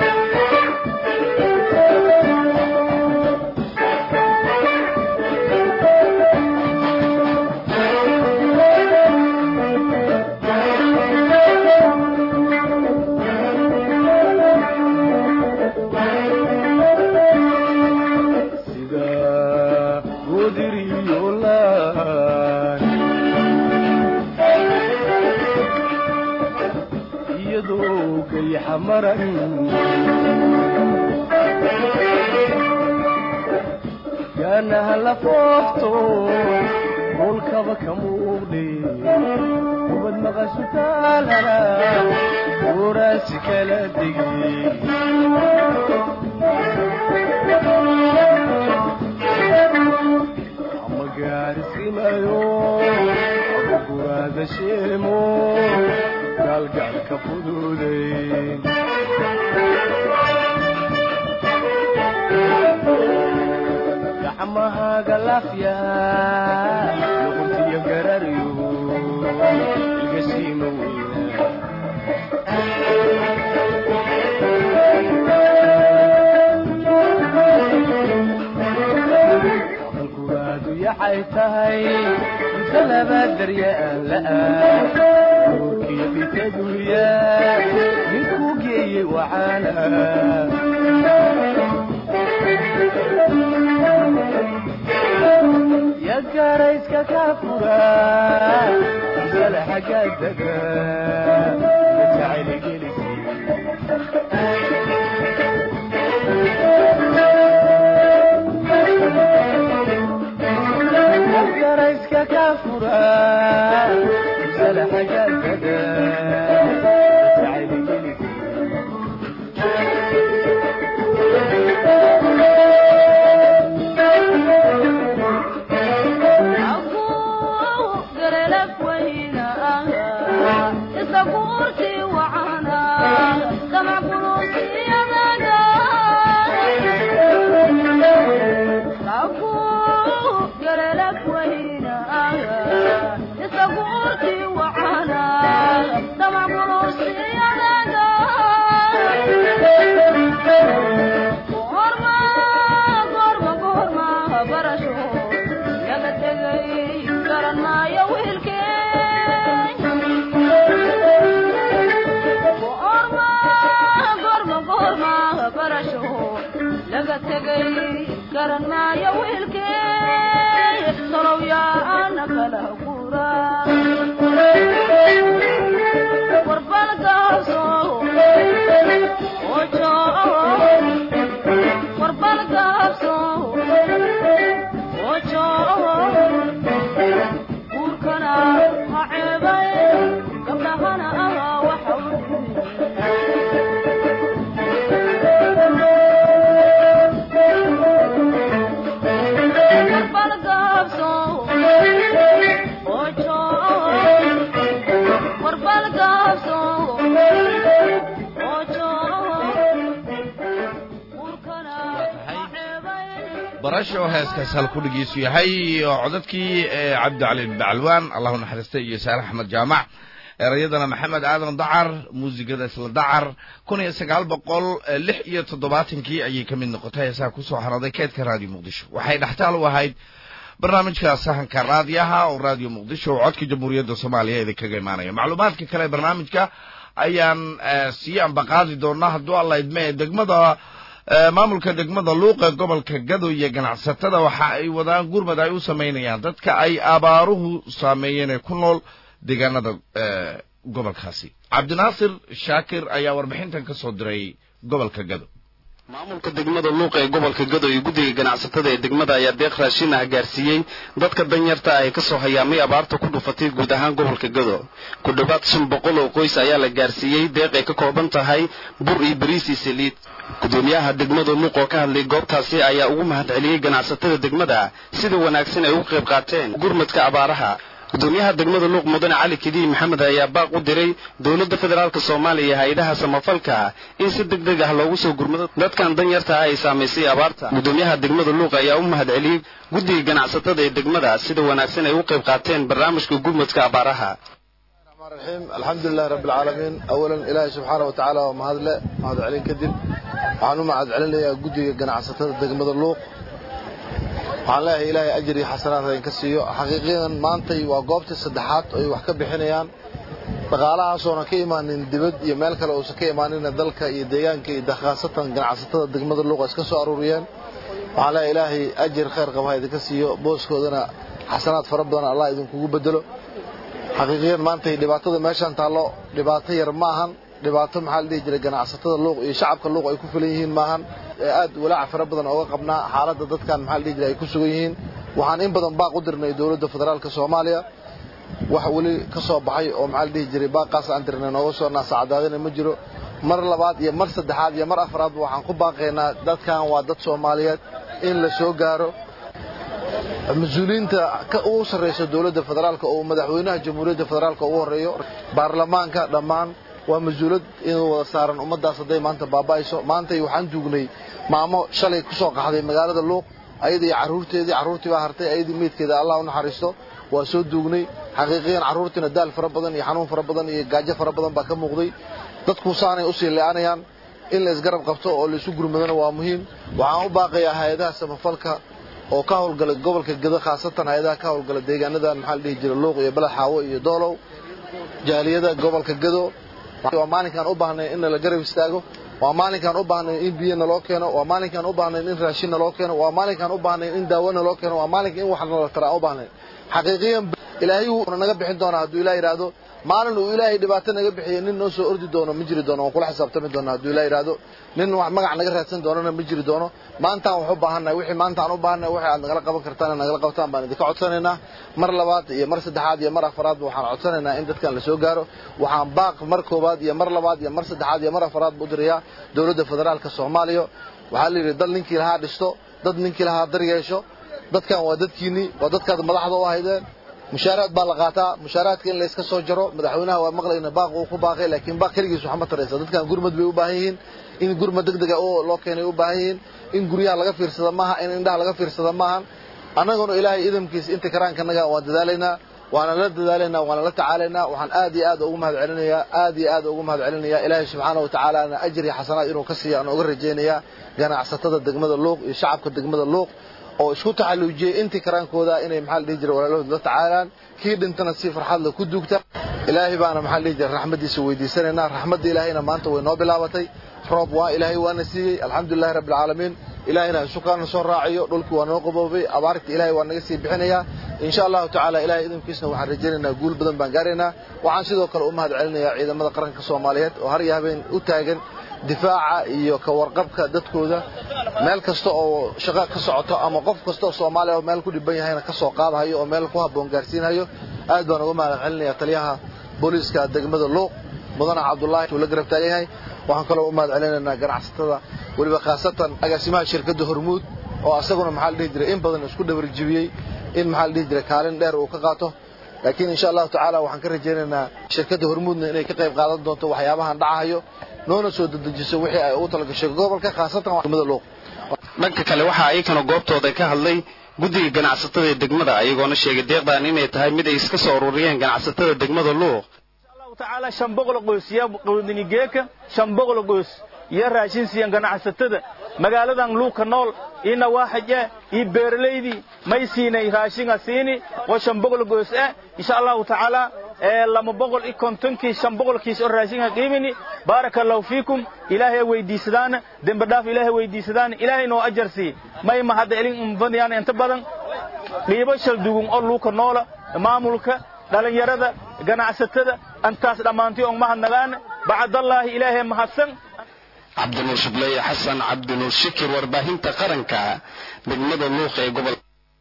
sida godiriyoolaan iyadoo gayaxa maran gaanaha la foofto rolkaba ka muuqde ubad maqashu taalana gooraasi kala degay ama gaarisimayo ama guraada sheemo gaalgaalka fududay gacmahaaga laafya luquntiyo gararyo ilgasiima weyna aqalkuraadu yaxay tahay inta laba darya aan la'aan nuurkiyo bitaduya ninkuu geeyey wacaana ya gaarayska ka fura sala xagaadaga ya jacayli gelisi garayska ka fura sala xagaadaga jacayli gelisi garan maayo wiilkee goorma goorma goorma barasho laga tegay garan maayo wiilkee tolow yaana kala gura warbal gaabso ojo warbal gaabso ojo guurkana ha ceebay gabdhahana waxa u dhibi warbal gaabso oo joogo urkana ceebay barasho heeskaas hal ku dhigiisu yahay oo codadkii ee cabdicali bacalwaan allahu naxariista iyo saare axmed jaamac erayadana maxamed aadan dacar muusigada isla dacar kun iyo sagaal boqol lix iyo toddobaatankii ayay ka mid noqotay heesaha kusoo haraday keedka raadiyo muqdisho waxay dhextaal u ahayd barnaamijka sahanka raadiyaha oo raadiyo muqdisho oo codka jamhuuriyadda soomaaliya idinkaga imaanaya macluumaadka kale ee barnaamijka ayaan eh, sii ambaqaadi doonaa hadduu alla idme degmada eh, maamulka degmada luuqa gobolka gado iyo ganacsatada waxa ay wadaan gurmad ay u samaynayaan dadka ay abaaruhu saameeyeen ee ku nool deegaanada eh, gobolkaasi cabdinaasir shaakir ayaa warbixintan ka soo diray gobolka gado maamulka degmada luuqa ee gobolka gado iyo guddiga ganacsatada ee degmada ayaa deeq raashin ah gaarsiiyey dadka danyarta ah ee kasoo hayaamay abaarta ku dhufatay guud ahaan gobolka gado ku dhowaad shan boqol oo qoys ayaa la gaarsiiyey deeq ay ka kooban tahay bur iyo bariis iyo saliid gudoomiyaha degmada luuq oo ka hadlay goobtaasi ayaa ugu mahadceliyey ganacsatada degmada sida wanaagsan ay uga qayb qaateen gurmadka abaaraha gudoomiyaha degmada luuq mudane cali kediin maxamed ayaa baaq u diray dowladda federaalk soomaaliya iyo hay-adaha samafalka in si deg deg ah loogu soo gurmado dadkan danyarta ah ay saamaysay abaarta gudoomiyaha degmada luuq ayaa u mahadceliyey guddiga ganacsatada ee degmada sida wanaagsan ay uga qayb qaateen barnaamijka gurmadka abaaraha الرحمن الرحيم الحمد لله رب العالمين أولا إلهي سبحانه وتعالى ومهد له مهد علين كدب وعنو مهد علين لي قدي قناع ستة دقمة اللوق وعن الله إلهي أجري حسنات إن كسيو حقيقيا ما أنتي وقوبت الصدحات أي وحكا بحنيان dhaqaalahaasoonan ka imaanin dibad iyo meel kale uusan ka imaanin dalka iyo deegaanka iyo dakhaasatan ganacsatada degmada luuqa iska soo aruuriyeen waxaan leeyahay ilaahay ajir khayr qaba ha idinka siiyo booskoodana xasanaad fara badan allah idinkugu bedelo xaqiiqiyan maanta dhibaatada meeshaan taallo dhibaato yar ma ahan dhibaato maxaa la dhihi jiray ganacsatada luuq iyo shacabka luuq ay ku filan yihiin maahan ee aad walaaca fara badan ooga qabnaa xaaladda dadkan maxaa la dhihi jiray ay ku sugan yihiin waxaan in badan baaq u dirnay dowladda federaalka soomaaliya wax weli ka soo baxay oo maxaa la dhihi jiray baaqaas aan dirnay nooga soo naasacadaadina ma jiro mar labaad iyo mar saddexaad iyo mar afraadba waxaan ku baaqaynaa dadkan waa dad soomaaliyeed in la soo gaaro mas-uuliyiinta ka ugu sarreysa dowladda federaalka oo madaxweynaha jamhuuriyadda federaalka ugu horreeyo baarlamaanka dhammaan waa mas-uulad inuu wada saaran ummaddaas hadday maanta baaba'ayso maantay waxaan duugnay maamo shalay ku soo qaxday magaalada luuq ayada iyo carruurteedii carruurtii baa hartay ayadii meydkeeda allah u naxariisto waa soo duugnay xaqiiqiyan carruurtiina daal fara badan iyo xanuun fara badan iyo gaajo fara badan baa ka muuqday dadku saanay usii lee'anayaan in la isgarab qabto oo la isu gurmadona waa muhiim waxaan u baaqayaa hay-adaha samafalka oo ka howlgala gobolka gedo khaasatan hay-adaha ka howlgala deegaanadan maxaa la dhihi jiray luuq iyo balaxaawo iyo doolow jaaliyada gobolka gedo waa maalinkaan u baahnay in la garab istaago waa maalinkaan u baahnay in biyo naloo keeno waa maalinkaan u baahnay in raashin naloo keeno waa maalinkaan u baahnay in daawo naloo keeno waa maalinka in wax nala tara aan u baahnay xaqiiqiyan ilaahay wuuna naga bixin doonaa hadduu ilaah yidhaahdo maalin uu ilaahay dhibaato naga bixiyo nin noo soo ordi doono ma jiri doono waan kula xisaabtami doona hadduu ilaah yidhaahdo nin wax magac naga raadsan doonana ma jiri doono maantaan wax u baahannahay wixii maantaan u baahannahay wixii aad nagala qaban kartaan nagala qabtaan baan idinka codsanaynaa mar labaad iyo mar saddexaad iyo mar afaraadba waxaan codsanaynaa in dadkan la soo gaaro waxaan baaq mar koowaad iyo mar labaad iyo mar saddexaad iyo mar afaraad bu dirayaa dowladda federaalka soomaaliya waxaa la yidhi dal ninkii lahaa dhisto dad ninkii lahaa dar yeesho dadkan waa dadkiinnii waa dadkaad madaxda u ahaydeen mushaaraad baa la qaataa mushaaraadka in layska soo jaro madaxweynaha waa maqlayna baaq uu ku baaqay laakiin baaq keligiis waxa ma taraysa dadkan gurmad bay u baahan yihiin in gurmad degdega oo loo keenay u baahan yihiin in guryaha laga fiirsada maaha in indhaha laga fiirsada maahan annaguna ilaahay idamkiisa inta karaankanaga waan dadaalaynaa waana la dadaalaynaa waana la tacaalaynaa waxaan aad iyo aad ugu mahad celinayaa aad iyo aad ugu mahad celinayaa ilaahay subxaana wa tacaalaana ajri xasanaad inuu ka siiyo aan uga rajaynayaa ganacsatada degmada luuq iyo shacabka degmada luuq oo isku taxalluujiyey intii karaankooda inay maxaa la dhihi jiray walaalahooda la tacaalaan kii dhintana si farxad leh ku duugta ilaahay baana maxaa la dhihi jiray raxmaddiisa weydiisanaynaa raxmadda ilaahayna maanta way noo bilaabatay roob waa ilaahay waana siiyey alxamdulillahi rabbi alcaalamiin ilaahayna isukaana soo raaciyo dhulkii waa noo qaboobay abaarta ilaahay waa naga sii bixinayaa insha allahu tacaala ilahay idinkiisna waxaan rajaynaynaa guul badan baan gaaraynaa waxaan sidoo kale u mahad celinayaa ciidamada qaranka soomaaliyeed oo har iyo habeen u taagan difaaca iyo ka warqabka dadkooda meel kasta oo shaqo ka socoto ama qof kasta oo soomaaliya oo meel ku dhiban yahayna ka soo qaadahayo oo meel ku habboon gaarsiinayo aad baan uga mahad celinayaa taliyaha booliiska degmada luuq mudane cabdullaahi uu la garab taagan yahay waxaan kaloo u mahad celinaynaa ganacsatada weliba khaasatan agaasimaha shirkadda hormuud oo asaguna maxaa la dhihi jiray in badan isku dhabarjibiyey in maxaa la dhihi jiray kaalin dheer uu ka qaato laakiin insha allahu tacaala waxaan ka rajaynaynaa shirkadda hormuudna inay ka qayb qaadan doonto waxyaabahan dhacahayo noona soo dedejiso wixii ay ugu talagashay gobolka khaasatan degmada luuq dhanka kale waxaa iyakana goobtooda ka hadlay guddiga ganacsatada ee degmada ayagoona sheegay deeqdan inay tahay mid ay iska soo ururiyeen ganacsatada degmada luuq tacaala shan boqol qoys ya qowdinigeeka shan boqol qoys iyo raashin siiyan ganacsatada magaaladan luuka nool iyo nawaaxije iyo beeralaydii may siinay raashinga siini oo shan boqol qoys ah insha allahu tacaala ee lama boqol iyo kontonkii shan boqolkiis oo raashinga qiimini baaraka allahu fiikum ilaahay weydiisadaan dembi dhaaf ilaahay weydiisadaan ilaahay noo ajar sii may ma hadda elin umfadiyaan inta badan qiibo shal dugun oo luuka noola maamulka dhalinyarada ganacsatada antaas dhammaantii on mahadnagaan bacdallaahi ilaahay mahadsan cabdinuur shubleeye xasan cabdinuur shikir warbaahinta qaranka degmada luuq ee gobol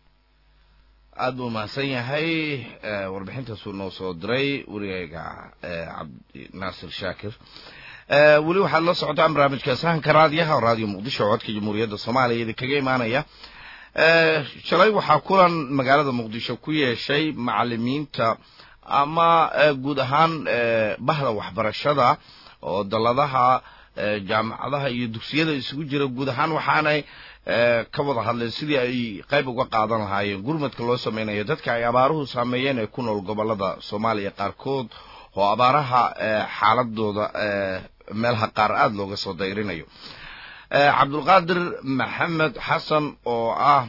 aad buu mahadsan yahay warbixintaasuu noo soo diray warigayga cabdi naasir shaakir weli waxaad la socotaan barnaamijka sahanka raadiyaha oo raadiyo muqdisho codka jamhuuriyadda soomaaliya idinkaga imaanaya shalay waxaa kulan magaalada muqdisho ku yeeshay macalimiinta ama guud ahaan bahda waxbarashada oo dalladaha jaamacadaha iyo dugsiyada isugu jira guud ahaan waxaanay ka wada hadleen sidii ay qayb uga qaadan lahaayeen gurmadka loo sameynayo dadka ay abaaruhu saameeyeen ee ku nool gobolada soomaaliya qaarkood oo abaaraha xaaladooda meelaha qaar aada looga soo dayrinayo cabdulqaadir maxamed xasan oo ah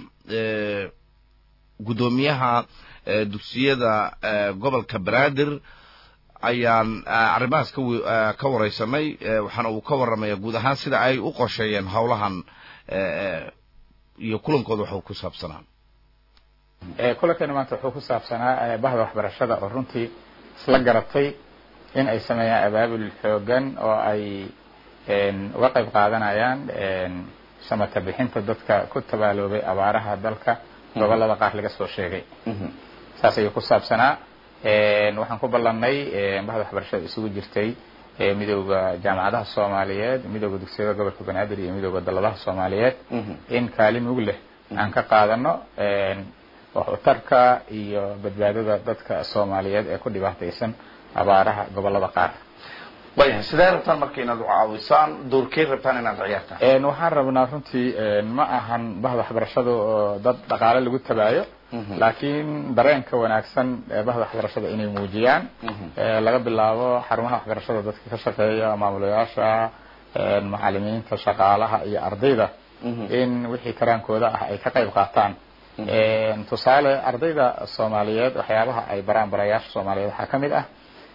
guddoomiyaha dugsiyada gobolka banaadir ayaan arrimahaas ka wareysanay waxaana uu ka warramaya guud ahaan sida ay u qorsheeyeen howlahan iyo kulankooda waxuu ku saabsanaa kulankani maanta wuxuu ku saabsanaa bahda waxbarashada oo runtii isla garatay in ay sameeyaan abaabul xoogan oo ay uga qayb qaadanayaan samata bixinta dadka ku tabaaloobay abaaraha dalka gobolada qaar laga soo sheegay saas ayuu ku saabsanaa waxaan ku ballannay bahda waxbarashada isugu jirtay midooda jaamacadaha soomaaliyeed midooda dugsiyada gobolka banaadir iyo midooda dalladaha soomaaliyeed in kaalin mug leh aan ka qaadano waxutarka iyo badbaadada dadka soomaaliyeed ee ku dhibaataysan abaaraha gobolada qaar wayahay sidee rabtaan marka inaad u caawisaan doorkey rabtaan inaad ciyaartaan waxaan rabnaa runtii ma ahan bahda waxbarashada oo dad dhaqaale lagu tabaayo laakiin dareenka wanaagsan ee bahda waxbarashada inay muujiyaan laga bilaabo xarumaha waxbarashada dadka ka shaqeeya maamulayaasha macalimiinta shaqaalaha iyo ardayda in wixii karaankooda ah ay ka qayb qaataan tusaale ardayda soomaaliyeed waxyaabaha ay baraan barayaasha soomaaliyeed waxaa ka mid ah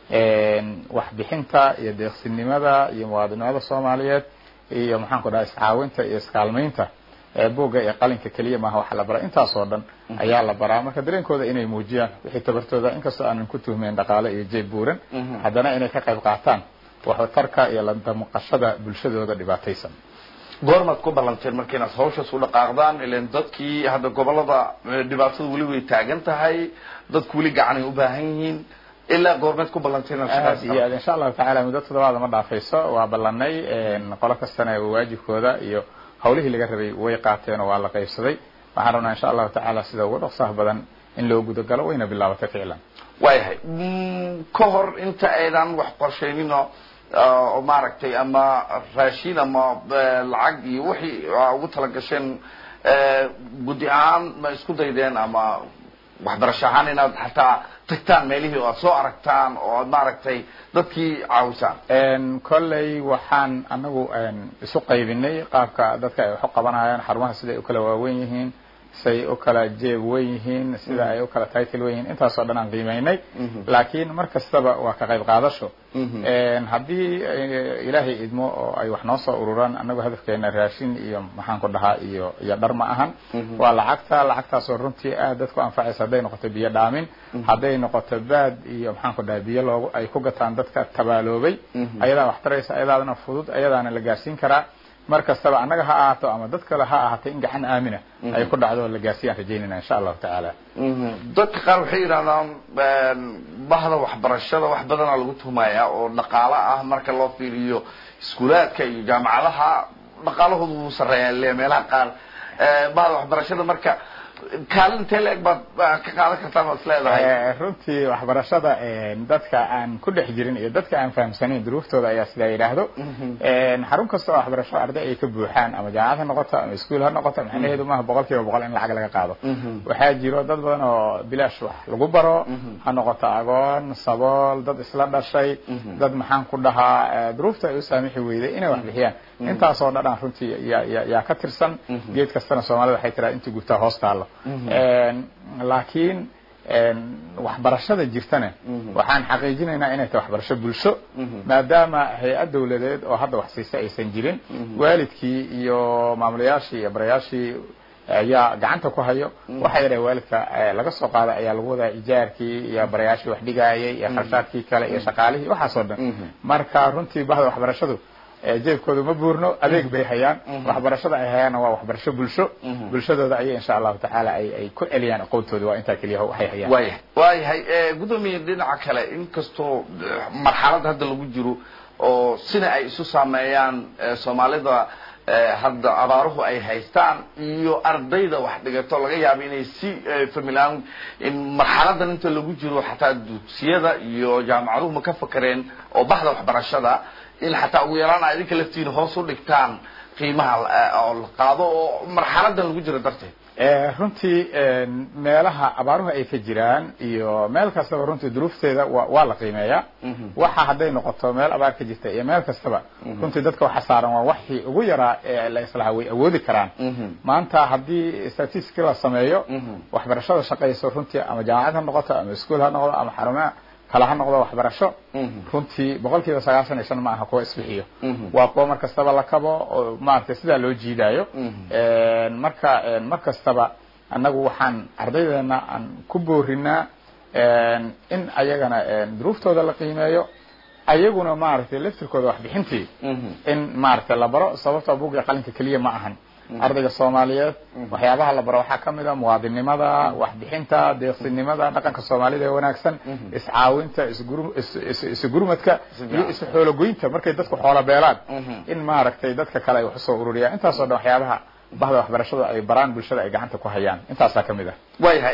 waxbixinta iyo deeqsinimada iyo muwaadinimada soomaaliyeed iyo maxaan ku dhaha iscaawinta iyo iskaalmaynta buugga iyo qalinka keliya maaha waxa la baraa intaasoo dhan ayaa la baraa marka dareenkooda inay muujiyaan wixii tabartooda inkastoo aanan ku tuhmeyn dhaqaale iyo jeeb buuran haddana inay ka qayb qaataan waxtarka iyo landamuqashada bulshadooda dhibaataysan goormaad ku ballanteen marka inaad hawshaas u dhaqaaqdaan ilan dadkii hadda gobolada dhibaatada weli way taagan tahay dadku weli gacanay u baahan yihiin ilaa goormeed ku ballanteen aad iyo aad insha allahu tacala muddo toddobaada ma dhaafayso waa ballanay qolo kastana waajibkooda iyo hawlihii laga rabay way qaateen oo waa la qaybsaday waxaan rabnaa insha allahu tacaala sida ugu dhaqsaha badan in loo gudagalo wayna bilaabatay ficlan waayahay ka hor inta aydan wax qorshayninoo oo maaragtay ama raashin ama lacag iyo wixii ugu talagasheen guddi ahaan ma isku daydeen ama waxbarasho ahaan inaad xataa tagtaan meelihii oo aad soo aragtaan oo aad maaragtay dadkii caawisaan kolley waxaan anagu isu qaybinay qaabka dadka ay wax u qabanayaan xarumaha siday u kala waawen yihiin siday u kala jeeb wen yihiin sida ay u kala title wen yihiin intaasoo dhan aan qiimaynay laakiin mar kastaba waa ka qayb qaadasho haddii ilaahay idmo oo ay wax noo soo ururaan anagu hadafkeena raashin iyo maxaan ku dhahaa iyo iyo dhar ma ahan waa lacagta lacagtaasoo runtii aad dadku anfacaysa hadday noqoto biyo dhaamin hadday noqoto baad iyo maxaan ku dhahay biyo loogu ay ku gataan dadka tabaaloobay ayadaa wax taraysa ayadaana fudud ayadaana la gaarsiin karaa mar kastaba annaga ha ahaato ama dad kale ha ahaatay in gacan aamina ay ku dhacdo la gaarsiiyaan rajaynayna insha allahu tacaala dadka qaar waxay yidhahdaan bahda waxbarashada wax badanaa lagu tuhmaya oo dhaqaalo ah marka loo fiiriyo iskuulaadka iyo jaamacadaha dhaqaalahoodu wuu sarreeyaa le meelaha qaar bahda waxbarashada marka kaalin intee la-eg baad baad ka qaadan kartaa baad is leedahay Eh, runtii waxbarashada eh, dadka aan ku dhex jirin iyo dadka aan fahamsanayn duruuftooda ayaa sidaa yidhaahdo Eh, xarun kasta oo waxbarasho arday ay ka buuxaan ama jaamacad ha noqoto ama iskuul ha noqoto macnaheedu maaha boqol kiiba boqol in lacag laga qaado waxaa jiro dad badan oo bilaash wax lagu baro ha noqoto agoon sabool dad isla dhashay dad maxaan ku dhahaa eh, duruufta ay u saamixi weyday inay wax bixiyaan intaasoo dhadhan runtii yaa- yaa yaa ka tirsan geed kastana soomaalida waxay tiraa intii gubtaa hoos taallo En, laakiin en, waxbarashada jirtana waxaan xaqiijinaynaa inay tahay waxbarasho bulsho maadaama hay-ad dawladeed oo hadda wax siisa aysan jirin waalidkii iyo maamulayaashii iyo barayaashii ayaa gacanta ku hayo waxa yadhaha waalidka eh, laga soo qaaday ayaa lagu wadaa ijaarkii iyo barayaashii wax dhigaayay iyo kharshaadkii kale iyo shaqaalihii waxaasoo dhan marka runtii bahda waxbarashadu eh, jeebkooda ma buurno adeeg bay hayaan waxbarashada ay hayaanna waa waxbarasho bulsho bulshadooda ayay insha allahu tacaala ay ay ku celiyaan aqoontooda waa intaa keliya waxay hayaan waayahay waayahay eh, gudoomiye dhinaca kale inkastoo eh, marxalad hadda lagu jiro oo sina ay isu saameeyaan eh, soomaalida eh, hadda abaaruhu ay haystaan iyo ardayda wax dhigato laga yaabo inay si eh, familaan in marxaladan inta lagu jiro xataa dugsiyada iyo jaamacaduhu ma ka fakareen oo baxda waxbarashada in xataa ugu yaraan a idinka laftiina hoos u dhigtaan qiimaha eh, oo la qaado oo marxaladan lagu jiro darteed Eh, runtii en, meelaha abaaruhu ay ka jiraan iyo meel kastaba runtii duruufteeda waa waa la qiimeeyaa waxa hadday noqoto meel abaar ka jirta iyo meel kastaba runtii dadka waxa saaran waa waxii ugu yaraa ee la islaha way awoodi karaan maanta haddii statistic la sameeyo waxbarashada shaqayso runtii ama jaamacad ha noqoto ama iskuul ha noqdo ama xarumaha kale ha noqdo waxbarasho runtii boqol kiiba sagaashan iyo shan ma aha kuwa isbixiyo waa kuwa mar kastaba la kabo oo maaragtay sidaa loo jiidaayo En, marka en, mar kastaba annagu waxaan ardaydeena aan ku boorinaa en, in ayagana en, duruuftooda la qiimeeyo ayaguna maaragtay laftirkooda waxbixintii in maaragtay la baro sababtoo buugga qalinka keliya ma ahan ardayga soomaaliyeed waxyaabaha la baro waxaa ka mid a muwaadinimada waxbixinta deeqsinimada dhaqanka soomaalida ee wanaagsan iscaawinta isguru- is- is- isugurmadka iyo isxoologoynta markay dadku xoolo beelaan in maaragtay dadka kale ay wax usoo ururiyaan intaasoo dhan waxyaabaha bahda waxbarashada ay baraan bulshada ay gacanta ku hayaan intaasaa ka mid ah waayahay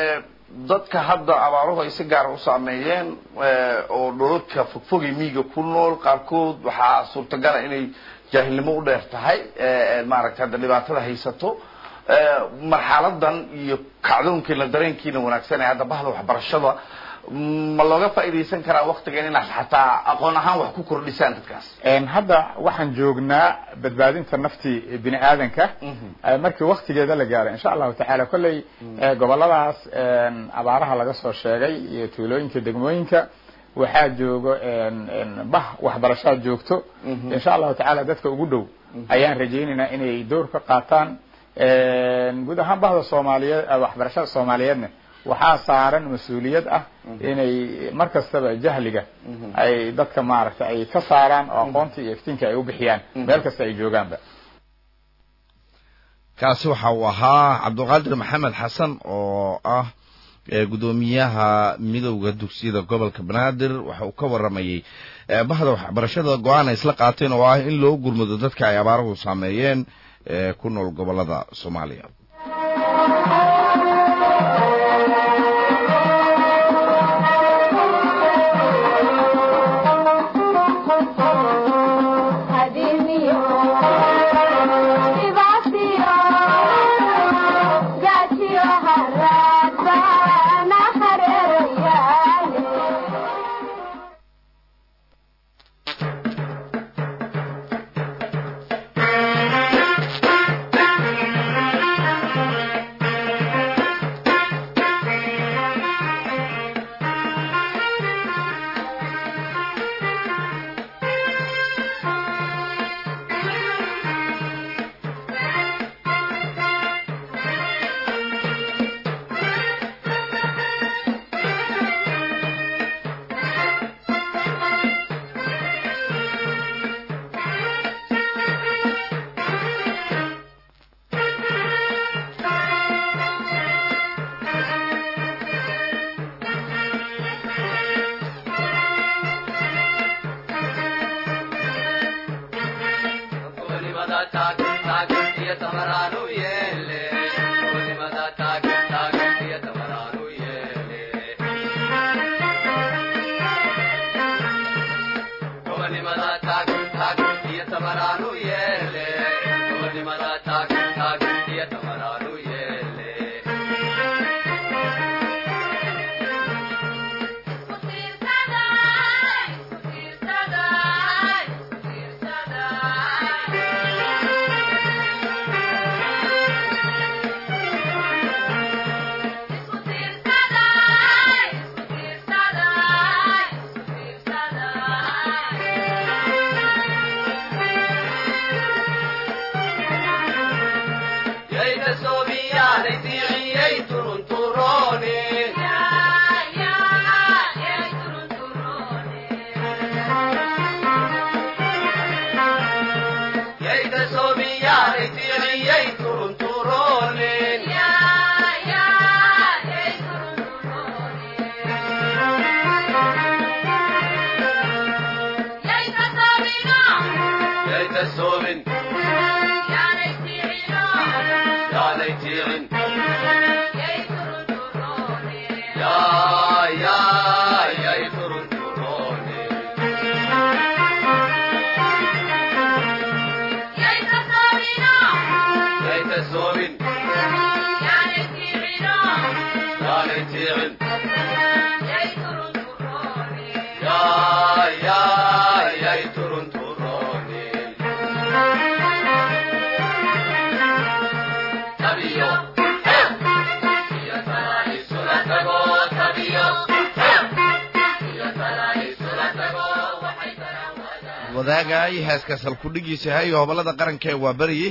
dadka hadda abaaruhu ay si gaara u saameeyeen eh, oo dholalka fogfogay miyiga ku nool qaarkood waxaa suurtagala inay jaahilnimo u dheer tahay eh, maaragtay hadda dhibaatada haysato Eh, marxaladan iyo kacdoonkiina dareenkiina wanaagsan ee hadda bahda waxbarashada mm, ma looga faa'iidaysan karaa waktigan inaad xataa aqoon ahaan wax ku kordhisaan dadkaas En, hadda waxaan joognaa badbaadinta naftii bini aadanka Eh, markii waktigeeda la gaaro insha allahu tacaala kolley eh, goboladaas en, abaaraha laga soo sheegay iyo tuulooyinka degmooyinka waxaa joogo en, en, bah waxbarashaa joogto insha allahu tacaala dadka ugu dhow ayaan rajaynaynaa inay door ka qaataan En, guud ahaan bahda soomaaliyeed eh, waxbarashada soomaaliyeedna waxaa saaran mas-uuliyad ah inay mar kastaba jahliga ay dadka maaragtay ay ka saaraan oo aqoonta iyo iftiinka ay u bixiyaan meel kasta ay joogaanba kaasi waxa uu ahaa cabdulqaadir maxamed xasan oo ah eh, gudoomiyaha midowda dugsiyada gobolka banaadir waxa uu ka waramayey eh, bahda waxbarashada go-aan ay isla qaateen oo ah in loo gurmado dadka ay abaaruhu saameeyeen ee ku nool gobolada soomaaliya Thank you. wadaagay heeskaas halkudhigiisa hayo hobolada qaranka ee waa beryi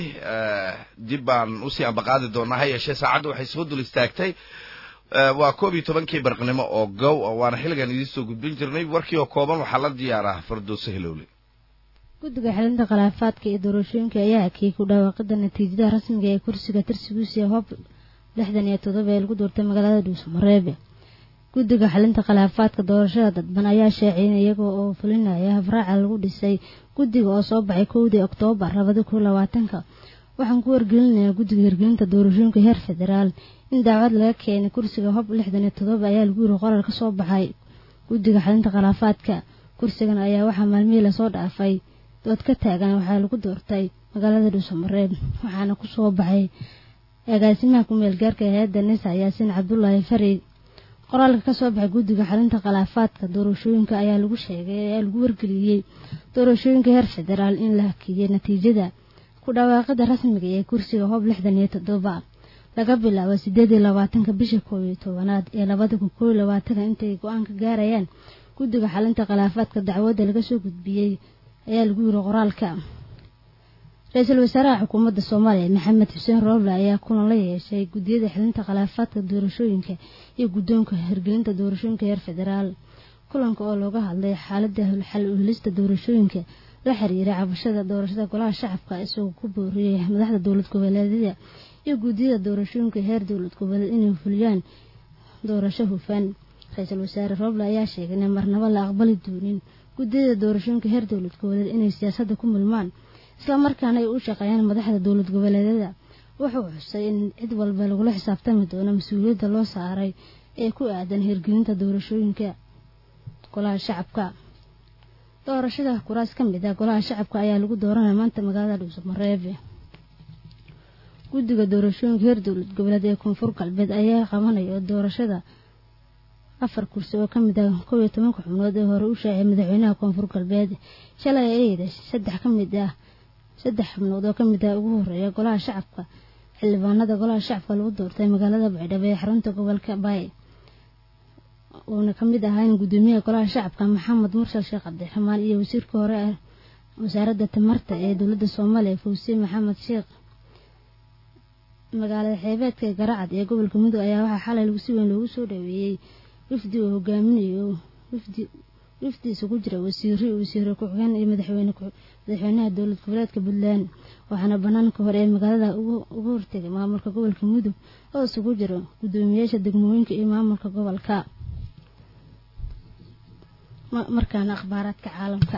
dib baan usii ambaqaadi doonaa ha yeeshee saacadda waxay soo dul istaagtay waa koob iyo tobankii barqnimo oo gow waana xilligan idiin soo gudbin jirnay warkii oo kooban waxaa la diyaaraa fardooso hilowle guddiga xelinta khilaafaadka iyo doorashooyinka ayaa hakiyey ku dhawaaqida natiijada rasmiga ee kursiga tirsigiisa hob lixdan iyo toddoba ee lagu doortay magaalada dhuusamareebe guddiga xalinta khilaafaadka doorashada dadban ayaa sheeciyeen iyaga oo fulinaya habraaca lagu dhisay guddiga oo soo baxay kowdii oktoobar labada kun labaatanka waxaan ku wargelinayaa guddiga hirgelinta doorashooyinka heer federaal in daacwad laga keenay kursiga hob lixdan iyo toddoba ayaa lagu yiri qorar ka soo baxay guddiga xalinta khilaafaadka kursigan ayaa waxaa maalmihii lasoo dhaafay dood ka taagan waxaa lagu doortay magaalada dhuusamareeb waxaana ku soo baxay agaasimaha ku-meel gaarka hay-adda nisa yaasiin cabdulaahi fari qoraalka kasoo baxay guddiga xalinta khilaafaadka doorashooyinka ayaa lagu sheegay ayaa lagu wargeliyey doorashooyinka heer federaal in la hakiyey natiijada ku dhawaaqida rasmiga ee kursiga hoob lixdan iyo toddoba laga bilaabo sideed iyo labaatanka bisha koob iyo tobanaad ee labada kun koob iyo labaatanka intay go-aan ka gaarayaan guddiga xalinta khilaafaadka dacwadda laga soo gudbiyey ayaa lagu yiri qoraalka ra-iisul wasaaraha xukuumadda soomaaliya maxamed xuseen rooble ayaa kulan la yeeshay guddiyada xilinta khilaafaadka doorashooyinka iyo guddoonka hirgelinta doorashooyinka heer federaal kulanka oo looga hadlay xaalada xal uhelista doorashooyinka la xiriira cabashada doorashada golaha shacabka isagoo ku booriyey madaxda dowlad goboleedyada iyo guddiyada doorashooyinka heer dowlad goboleed inay fuliyaan doorasho hufan ra-iisul wasaare rooble ayaa sheegay in marnabo la aqbali doonin guddiyada doorashooyinka heer dowlad goboleed inay siyaasadda ku milmaan islamarkaana ay u shaqeeyaan madaxda dowlad goboleedyada wuxuu xusay in cid walba lagula xisaabtami doono mas-uuliyadda loo saaray ee ku aadan hirgelinta doorashooyinka golaha shacabka doorashada kuraas ka mid ah golaha shacabka ayaa lagu dooranaya maanta magaalada dhuusamareebe guddiga doorashooyinka heer dowlad goboleed ee koonfur galbeed ayaa qabanaya doorashada afar kursi oo kamid ah kow iyo tobanka xubnood ee hore u shaaciyay madaxweynaha koonfur galbeed shalay ayada saddex ka mid ah saddex xubnood oo kamid ah ugu horeeya golaha shacabka xildhibaanada golaha shacabka lagu doortay magaalada baydhabo ee xarunta gobolka baay uuna kamid ahayn gudoomiyaha golaha shacabka maxamed mursal sheekh cabdiraxmaan iyo wasiirka hore ah wasaaradda tamarta ee dowladda soomaaliya fawsiye maxamed sheekh magaalada xeebeedka ee garacad ee gobolka mudug ayaa waxaa xalay lagu si weyn loogu soo dhaweeyey wifdi uu hogaaminayo wifdi wifdi isugu jira wasiiro wasiiro ku-xigeen iyo madaxweyne madaxweynaha dowlad goboleedka puntland waxaana banaanka hore ee magaalada uga hortegay maamulka gobolka mudug oo isugu jira gudoomiyaasha degmooyinka iyo maamulka gobolka markaana akhbaaraadka caalamka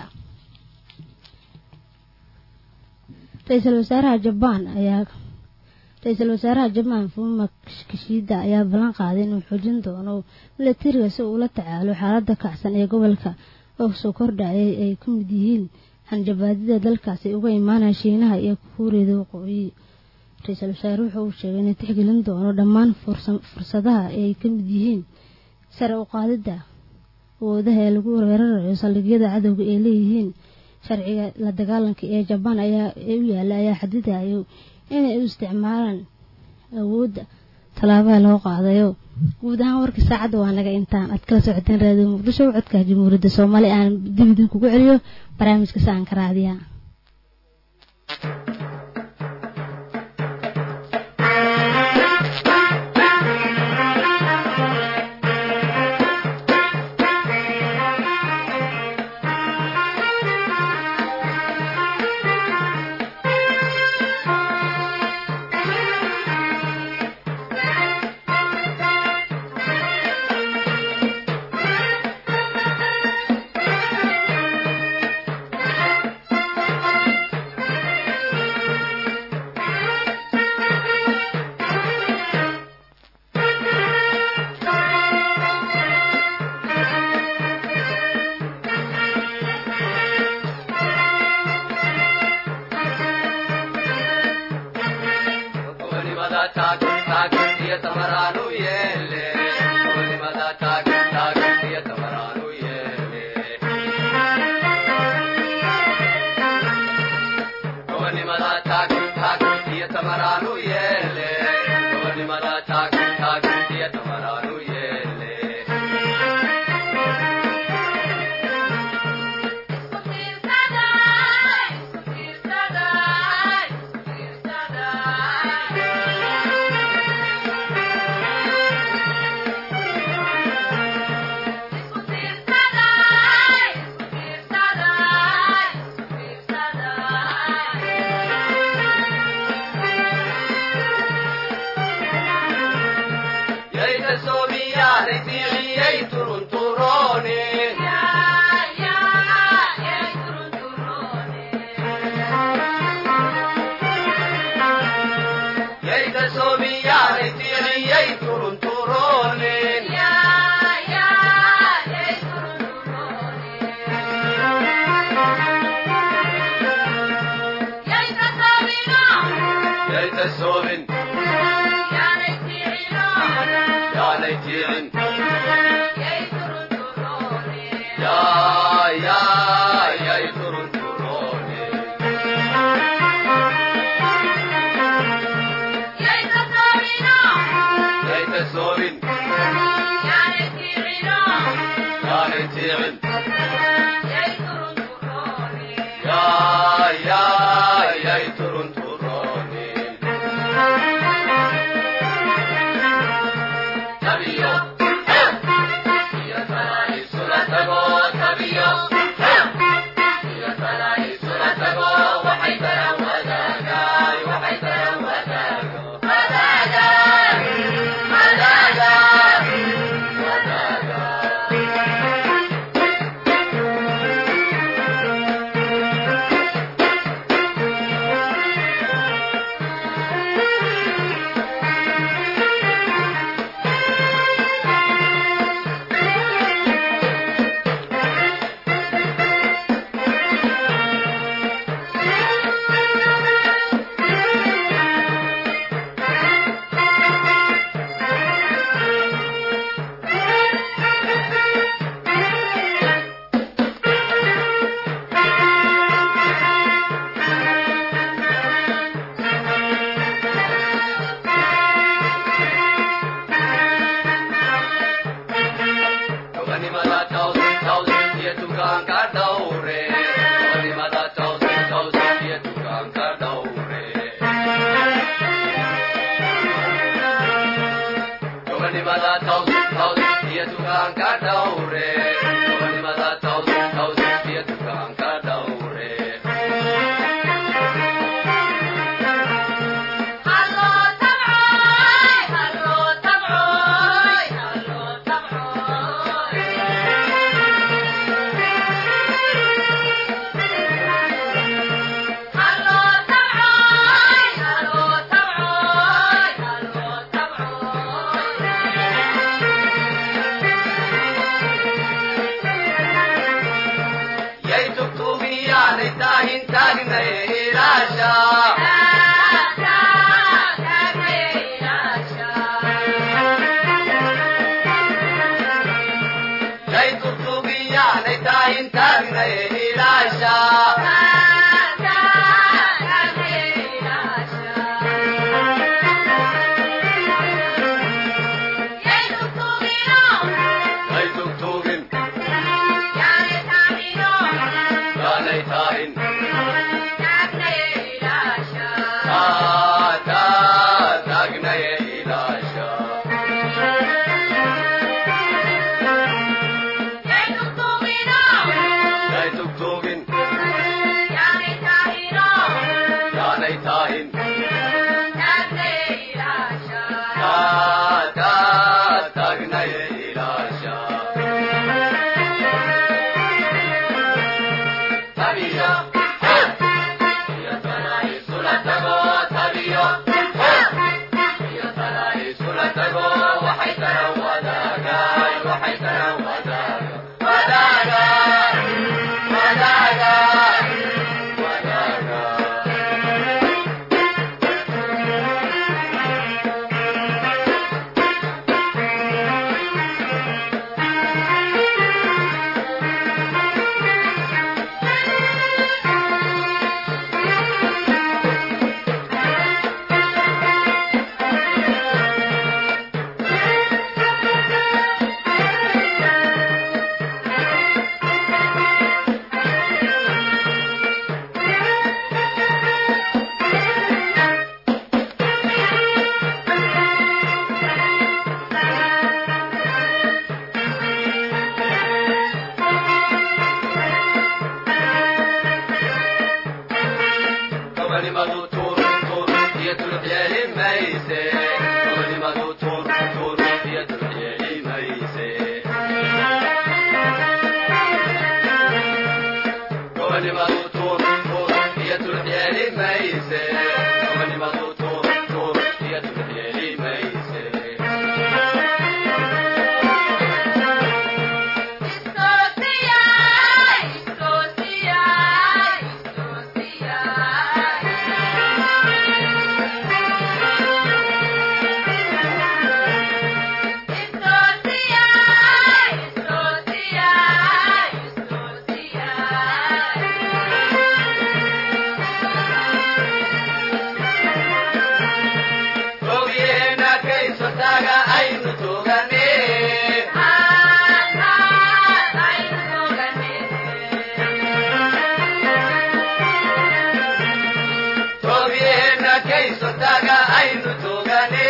ra-iisul wasaaraha jabaan ayaa ra-iisul wasaaraha jabaan fuma kishida ayaa ballan qaaday inuu xoojin doono milatariga si uu la tacaalo xaalada kacsan ee gobolka oo soo kordhacay ay ka mid yihiin hanjabaadida dalkaasi uga imaanaya shiinaha iyo kuuriyada waqooyi ra-iisul wasaare wuxuu uu sheegay inay tixgelin doono dhammaan fursadaha ay ka mid yihiin sare u qaadidda awoodaha ee lagu weerarayo saldhigyada cadowga ay leeyihiin sharciga la dagaalanka ee jabaan ayaa ee u yaala ayaa xadidayo inay u isticmaalaan awoodda tallaabaha loo qaadayo guud ahaan warkii saacadda waa naga intaan aad kala socoteen raadiyo muqdisho codka jamhuuriyadda soomaaliya aan dib idinkugu celiyo barnaamijka saanka raadiya Hello, yaanay taahin taagnay ilaasha lay tugtugi yaanay taahin taagnay ilaasha lay tugtugin yaanay taahin taa taa taagnay ilaasha lay tugtugin yaanay taahin taa taa taagnay ilaasha tabiyo iyo tala isula tago tabiyo iyo tala isula tago waxay tara wadaagay waxay tara wadaaga wadaaga wadaaga wadaaga gobonimadu tuur tuur iyo tulux yeeli mayse gobonimadu tuur tuur iyo tulux yeeli mayse gobonimadu tuur tuur iyo tulux yeeli mayse gobonimadu tuur tuur iyo tulux yeeli mayse Ogeena kayso taaga aynu tugane Ogeena kayso taaga aynu tugane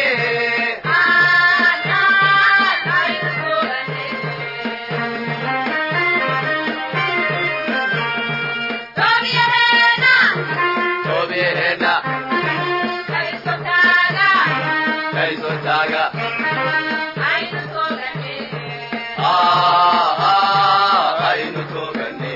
Ogeena kayso taaga ah ah aynu tugane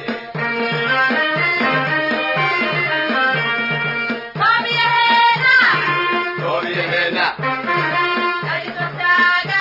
Ogeena kayso taaga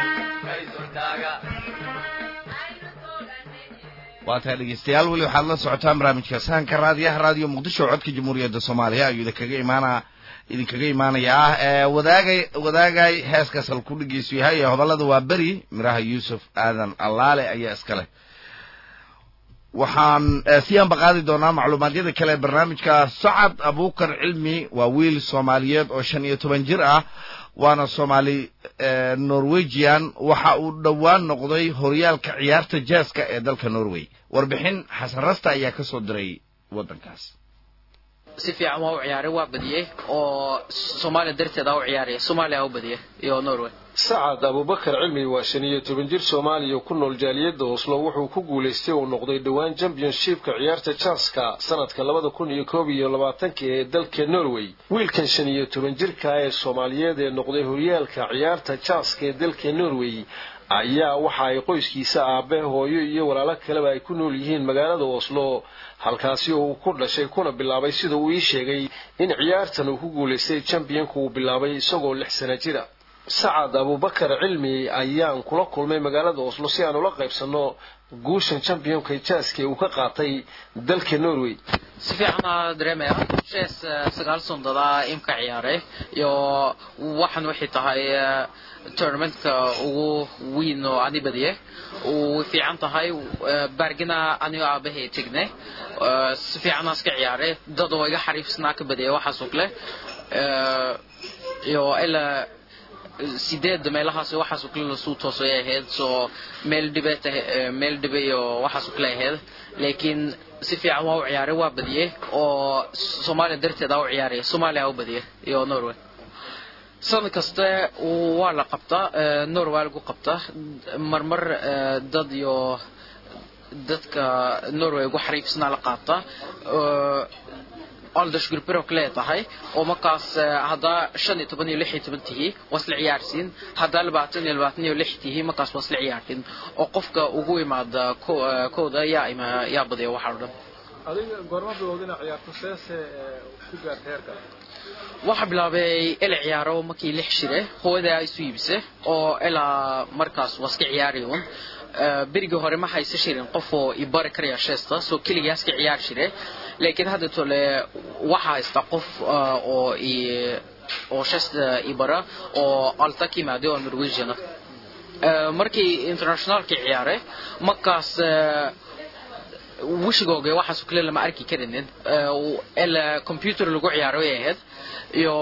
waa tahay dhegeystayaal weli waxaad la socotaan barnaamijka sahanka raadiyaha raadiyo muqdisho codka jamhuuriyadda soomaaliya ayuu idinkaga imaana idinkaga imaanayaa ee wadaagay wadaagay heeskaas halku dhegeysu yahay ee hodallada waa beri miraha yuusuf aadan allaale ayaa iska leh waxaan eh, sii anbaqaadi doonaa macluumaadyada kale ee barnaamijka sacad abuukar cilmi waa wiil soomaaliyeed oo shan iyo toban jir ah waana soomaali eh, norwegian waxa uu dhowaan noqday horyaalka ciyaarta jaaska ee dalka norway warbixin xasan rasta ayaa ka soo diray waddankaas si fiican waa u ciyaaray waa badiyey oo soomaaliya darteed aa u ciyaaraya soomaaliya aa u badiyey iyo norway sacad abubakar cilmi waa shan iyo toban jir soomaaliya ku nool jaaliyadda oslo wuxuu ku guulaystay uu noqday dhowaan championshipka ciyaarta janska sanadka labada kun iyo koob iyo labaatanka ee dalka norway wiilkan shan iyo toban jirka ee soomaaliyeed ee noqday horyaalka ciyaarta janska ee dalka norway ayaa waxa ay qoyskiisa aabe hooyo iyo walaalo kaleba ay ku nool yihiin magaalada oslo halkaasi oo uu ku dhashay kuna bilaabay sida uu ii sheegay in ciyaartan uu ku guulaystay championka uu bilaabay isagoo lix sana jira sacad abubakar cilmi ayaan kula kulmay magaalada oslo si aan ula qaybsano guushan championka jaaska uu ka qaatay dalka norway si fiican aa dareemaya jees sagaal sandadaa imka ciyaaray iyo waxan waxay tahay eh, tournamentka ugu weyn oo ani badiye uu fiican tahay eh, baargina anigo aabahay tegnay Eh, si fiican aa iska ciyaaray dad oo iga xariifsnaa ka badiyay waxaas oo kale Eh, iyo ilaa sideed meelahaas waxaas oo kale lasuu toosay ahayd soo meel dhibeet meel dhibe iyo waxaas oo kale ahayd laakiin si fiican waa u ciyaaray waa badiyey oo soomaaliya darteed aa u ciyaaraya soomaaliya aa u badiyay iyo norway sanad kaste waa la qabtaa eh, norway lagu qabtaa marmar eh, dad iyo dadka norway ugu xariifsanaa la qaataa Eh, aldersgrupper oo kale tahay oo markaas eh, haddaa shan iyo toban iyo lix iyo toban tihi waa isla ciyaarsiin haddaa labaatan iyo labaatan iyo lix tihi markaas waa isla ciyaartin oo qofka ugu imaada ko- eh, kooda yaa ima yaa badiya waxaa o dhan adiga goorma bilowda inaad ciyaarto seese ku gaartay heerka waxaa bilaabay ila ciyaaro markii lix shire hooyadaa isu iibise oo ilaa markaas waa iska ciyaari un Eh, berigii hore ma haysa shirin qof oo i bari karaya sheesta soo keligaa iska ciyaari shire laakiin hadda tole waxa haysta qof eh, oo i oo sheesta i bara oo alta ka yimaada oo norwegian ah Eh, markii internationalka ciyaaray markaas eh, wishigooga waxaas oo kale lama arki karinin Eh, ilaa computer lagu ciyaaro ay ahayd iyo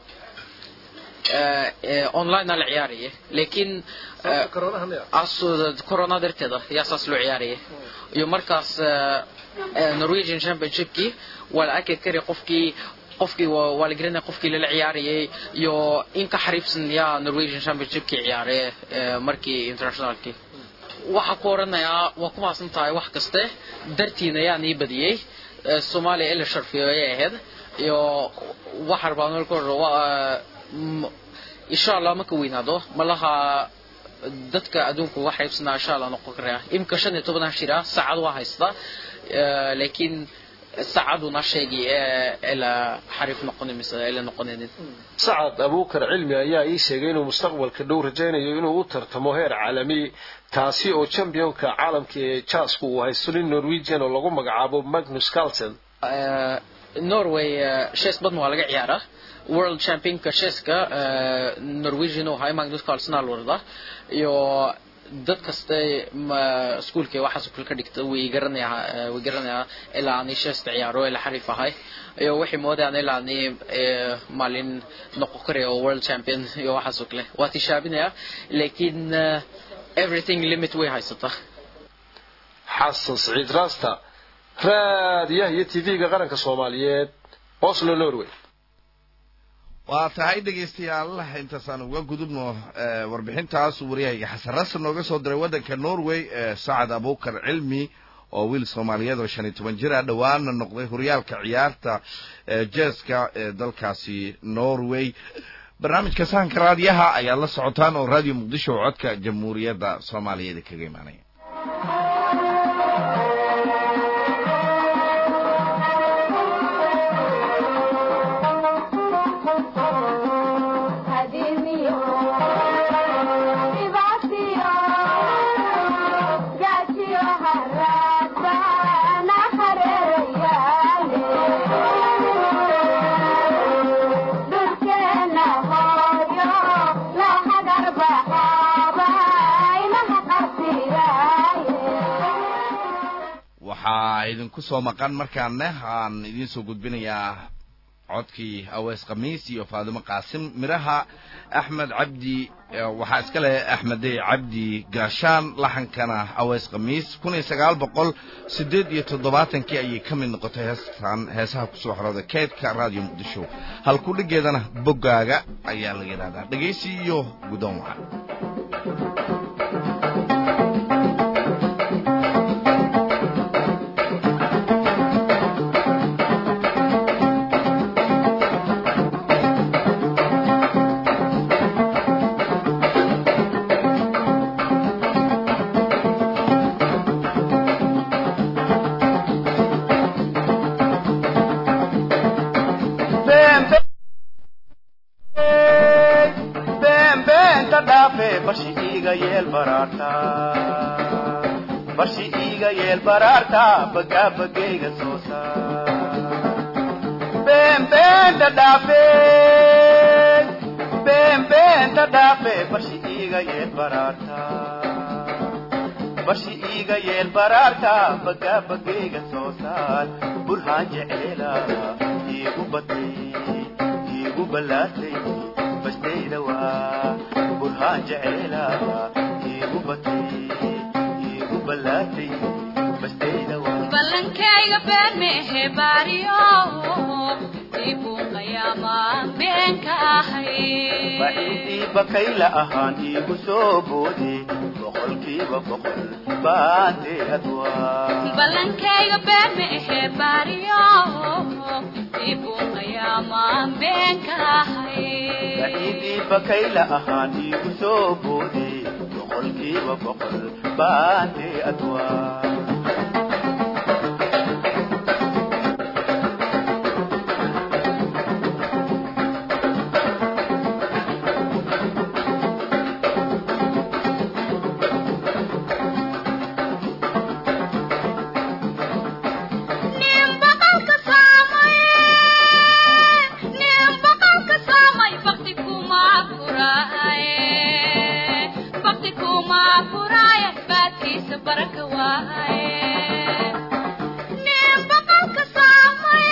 eh, eh, online la ciyaaraya laakiin eh, as- corona darteeda yaa saas loo ciyaaraya iyo markaas eh, eh, norwegian championshipkii waa la arki kari qofkii qofkii waa waa la garanaya qofkii lala ciyaarayay iyo in ka xariifsan yaa norwegian championshipkii ciyaaray eh, markii internationalkii waxaa ku oranayaa waa ku maasan tahay wax kaste dartiina yaa nii badiyey Eh, soomaaliya ila sharfiyo ayay ahayd iyo waxa rabaa marka hore waa mm, insha allah marka weynaado malaha dadka adduunka uga xaybsanaa insha allah noqon karaya imika shan iyo tobanaa shira saacad waa haystaa Eh, laakiin saacaduna sheegi eh, ila xariif noqoni mise ila noqonaynin sacad abuukar cilmi ayaa ii sheegay inuu mustaqbalka dhow rajaynayo inuu u tartamo heer caalami taasi oo championka caalamka ee jaasku uu haysto nin norwegian oo lagu magacaabo magnus carlsen Eh, norway eh, shees badan waa laga ciyaaraa world championka sheeska eh, norwegian oo hay magnus carlsen aa la waradaa iyo dad kaste ma- iskuulka waxaas oo kale ka dhigta way garanayaa eh, way garanayaa ilaa ani sheesta ciyaaro ilaa xariif ahay iyo waxay moodayaan ilaa ani eh, maalin noqon karayo oo world champion iyo waxaas oo kale waa tishaabinaya laakiin eh, everything limit way haysataa xasan siciid raasta raadiyaha iyo tv-ga qaranka soomaaliyeed oslo norway waa tahay dhegaystayaal intaasaan uga gudubno eh, warbixintaas uu waryahayga xasan rasan nooga soo diray waddanka norway eh, sacad abuukar cilmi oo wiil soomaaliyeed oo shan iyo toban jir ah dhowaana noqday horyaalka ciyaarta eh, jeeska ee dalkaasi norway barnaamijka sahanka raadiyaha ayaad la socotaan oo raadiyo muqdisho oo codka jamhuuriyadda soomaaliyeed kaga imaanaya waxaa idinku soo maqan markaana aan idiin soo gudbinayaa codkii awees khamiis iyo faadimo qaasim miraha axmed cabdi eh, waxaa iska leh axmedey cabdi gaashaan laxankana awees khamiis kun iyo sagaal boqol siddeed iyo toddobaatankii ayay ka mid noqotay heestan heesaha kusoo xorooda keedka raadiyo muqdisho halkudhigeedana boggaaga ayaa la yidhahdaa dhegaysi iyo guddoon wacan Bam, bam, barshi iiga yeel baraarta bagaa bagayga soo saar been beenta dhaafe been beenta dhaafe barshi iiga yeel baraarta barshi iiga yeel baraarta bagaa bagayga soo saar burhaan jeceela iigu batay iigu ballaartay bastayda waa burhaan jeceela iigu batay iigu ballaartay bastayda waa ballankayga been mehe baariyo dibuu qayaamaan been ka ahay baciidii bakayla ahaan iigu soo boode boqolkiiba boqol baanteed waa ballankayga been mehe baariyo dibuu qayaamaan been ka ahay baciidii bakayla ahaan iigu soo boode boqolkiiba boqol baanteed waa nin baqalka saamay nin baqalka saamay bakti kuma furaaye bakti kuma furaaye baadkiisa baraka waaye nin baqalka saamay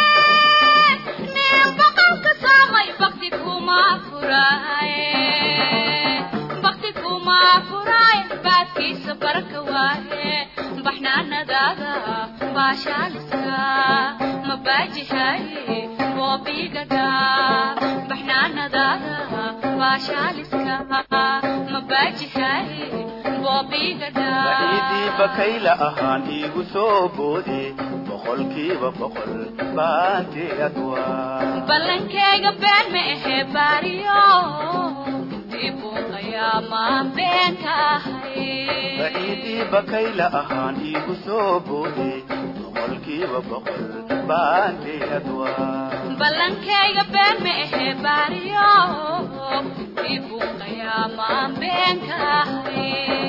nin baqalka saamay bakti kuma furaaye bakti kuma furaaye baadkiisa baraka waaye baxnaanadaada baashaaliska mabaajihaye boobigadha baxnaanadaada baashaaliska mabaajihaye boobigadha baciidii bakayla ahaan iigu soo boode boqolkiiba boqol baanteed waa ballankayga been ma ahe baariyo dibuu qayaamaan been ka ahay baciidii bakayla ahaan iigu soo boode boqolkiiba boqol baanteed waa ballankayga been ma ahe baariyo dibuu qayaamaan been ka ahay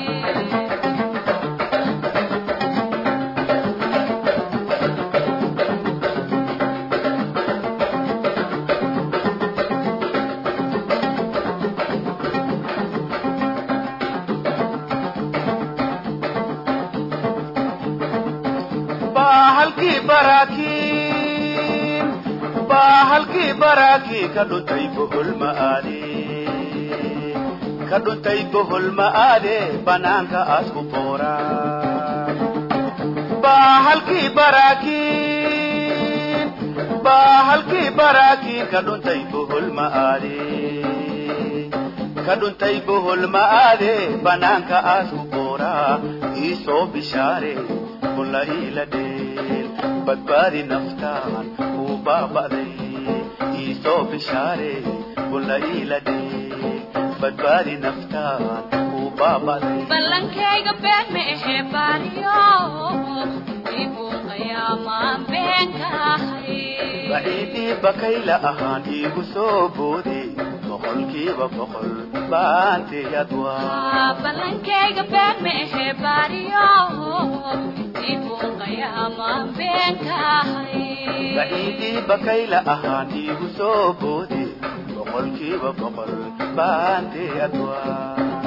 baahalkii baraakiin baahalkii baraakii ka dhuntay bohol ma'aade ka dhuntay bohol ma'aade banaanka asku boora baahalkii baraakiin baahalkii baraakiin ka dhuntay bohol ma'aade ka dhuntay bohol ma'aade banaanka asku boora iisoo bishaare bulla iila dheel badbaadi naftaan uu baaba'day iisoo bishaare bulla iila dheel badbaadi naftaan uu baaba'day ballankayga been ma ahe baariyo dibuu qayaamaan been ka ahay baciidii bakayla ahaan iigu soo boode boqolkiiba boqol baanteed waa ballankayga been ma ahe baariyo dibuu qayaamaan been ka ahay baciidii bakayla ahaan iigu soo boode boqolkiiba boqol baanteed waa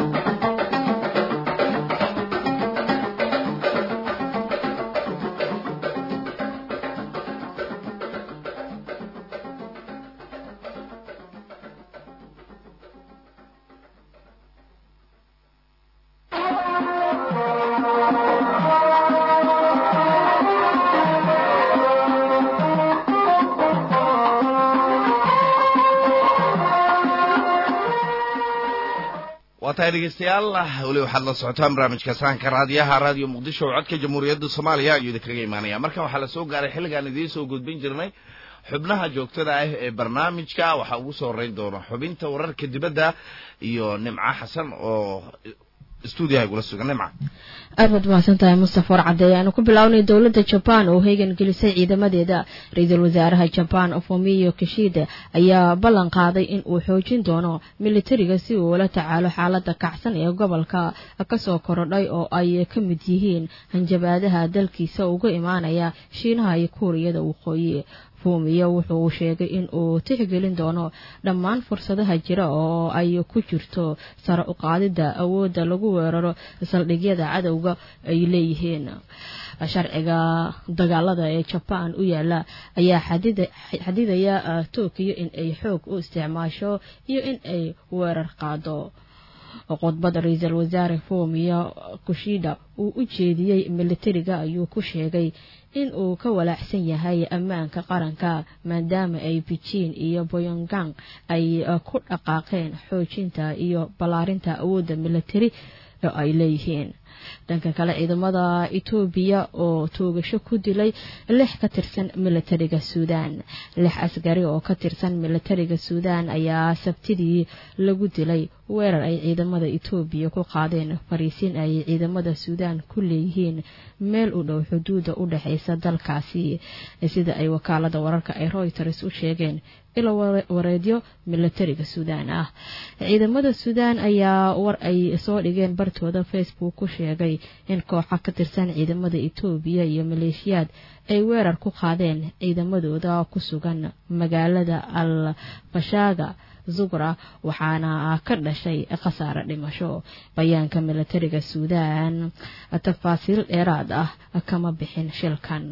waa tahay dhegeystayaal weli waxaad la socotaan barnaamijka sahanka raadiyaha raadiyo muqdisho oo codka jamhuuriyadda soomaaliya ayuu idinkaga imaanaya markan waxaa lasoo gaaray xilligaan idiin soo gudbin jirnay xubnaha joogtada ah ee barnaamijka waxaa ugu soo horeyn doona xubinta wararka dibadda iyo nimco xasan oo stuudiyaha igula sugan nimca aad baad mahadsan tahay mustafa warcade ayaanu ku bilownay dowladda jaban oo heegan gelisay ciidamadeeda ra-iisul wasaaraha jaban fomiyo kishide ayaa ballan qaaday in uu xoojin doono militariga si uu ula tacaalo xaalada kacsan ee gobolka kasoo korodhay oo ay ka mid yihiin hanjabaadaha dalkiisa uga imaanaya shiinaha iyo kuuriyada waqooyi fumiyo wuxuu sheegay in uu tixgelin doono dhammaan fursadaha jira oo ay ku jirto sare u qaadida awoodda lagu weeraro saldhigyada cadowga ay leeyihiin sharciga dagaalada ee jaban u yaala ayaa xadidaya tokiyo in ay xoog u isticmaasho iyo in ay weerar qaado khudbada ra-iisul wasaare fumiyo kushida uu u jeediyey militariga ayuu ku sheegay in uu ka walaacsan yahay ammaanka qaranka maadaama ay beijing iyo boyongang ay ku dhaqaaqeen xoojinta iyo ballaarinta awoodda militari oo ay leeyihiin dhanka kale ciidamada etoobiya oo toogasho ku dilay lix ka tirsan militariga suudaan lix askari oo ka tirsan militariga suudaan ayaa sabtidii lagu dilay weerar ay ciidamada etoobiya ku qaadeen fariisin ay ciidamada suudaan ku leeyihiin meel u dhow xuduudda u dhexeysa dalkaasi sida ay wakaalada wararka ay reuters u sheegeen ilo wareedyo militariga suudaan ah ciidamada suudaan ayaa war ay soo dhigeen bartooda facebook ku sheegay in kooxa ka tirsan ciidamada etoobiya iyo maleeshiyaad ay weerar ku qaadeen ciidamadooda ku sugan magaalada al fashaaga zugra waxaana ka dhashay khasaare dhimasho bayaanka militariga suudaan tafaasiil dheeraad ah kama bixin shilkan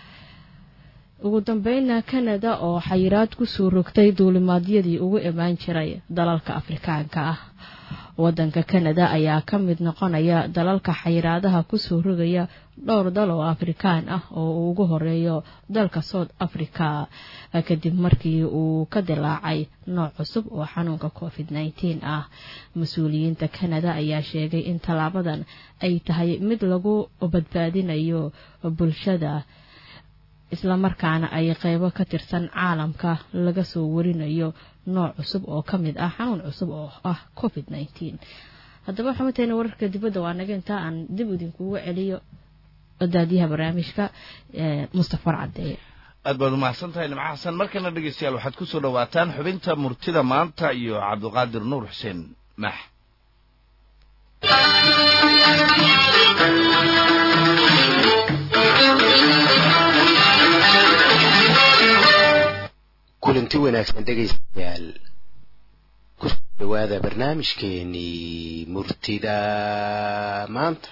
ugu dambeynna kanada oo xayiraad kusoo rogtay duulimaadyadii ugu imaan jiray dalalka afrikaanka ah wadanka kanada ayaa ka mid noqonaya dalalka xayiraadaha kusoo rogaya dhowr dal oo afrikaan ah oo uu ugu horeeyo dalka south africa kadib markii uu ka dilaacay nooc cusub oo xanuunka covid nteen ah mas-uuliyiinta kanada ayaa sheegay in tallaabadan ay tahay mid lagu badbaadinayo bulshada islamarkaana ay qeybo ka tirsan caalamka laga soo warinayo nooc cusub oo ka mid ah xanuun cusub oo ah covid nteen haddaba xamateena wararka dibadda waa naga intaa aan dib idinkugu celiyo daadiyaha barnaamijka mustafa warcadeeye aad baad umahadsan tahay nimco xasan markana dhegeystayaal waxaad ku soo dhowaataan xubinta murtida maanta iyo cabdiqaadir nuur xuseen max kulanti wanaagsan dhegaystayaal ku soo dhawaada barnaamijkeenii murtida maanta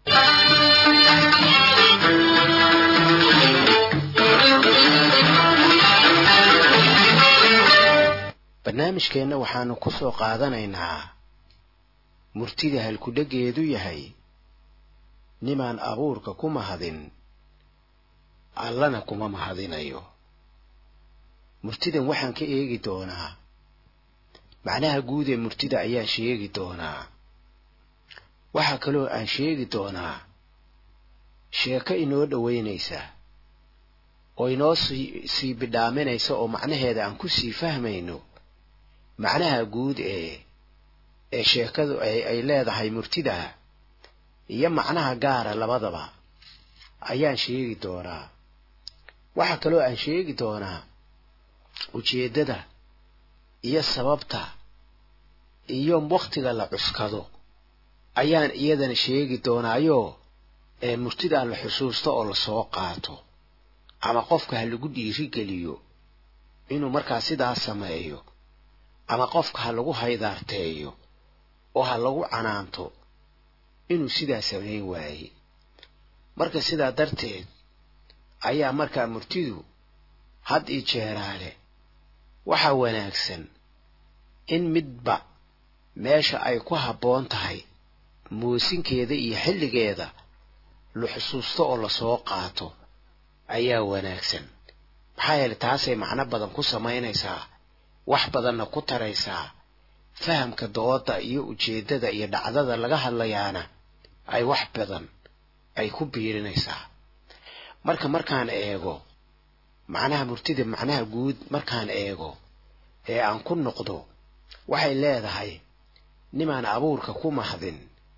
barnaamijkeenna waxaanu ku soo qaadanaynaa murtida halkudhegeedu yahay nimaan abuurka ku mahadin allana kuma mahadinayo murtidan waxaan ka eegi doonaa macnaha guud ee murtida ayaan sheegi doonaa waxaa kaloo aan sheegi doonaa sheeko inoo dhoweynaysa oo inoo sii sii bidhaaminaysa oo macnaheeda aan ku sii fahmayno macnaha guud ee ee sheekadu ay ay leedahay murtida iyo macnaha gaara labadaba ayaan sheegi doonaa waxaa kaloo aan sheegi doonaa ujeeddada iyo sababta iyo wakhtiga la cuskado ayaan iyadana sheegi doonaayoo ee murtida la xusuusto oo lasoo qaato ama qofka ha lagu dhiirigeliyo inuu markaa sidaas sameeyo ama qofka ha lagu haydaarteeyo oo ha lagu canaanto inuu sidaa samayn waaye marka sidaa darteed ayaa markaa murtidu had ii jeeraale waxaa wanaagsan in midba meesha ay ku habboon tahay moosinkeeda iyo xilligeeda la xusuusto oo lasoo qaato ayaa wanaagsan maxaa yeelay taasay macno badan ku samaynaysaa wax badanna ku taraysaa fahamka dooda iyo ujeeddada iyo dhacdada laga hadlayaana ay wax badan ay ku biirinaysaa marka markaan eego macnaha murtida macnaha guud markaan eego ee aan ku noqdo waxay leedahay nimaan abuurka ku mahdin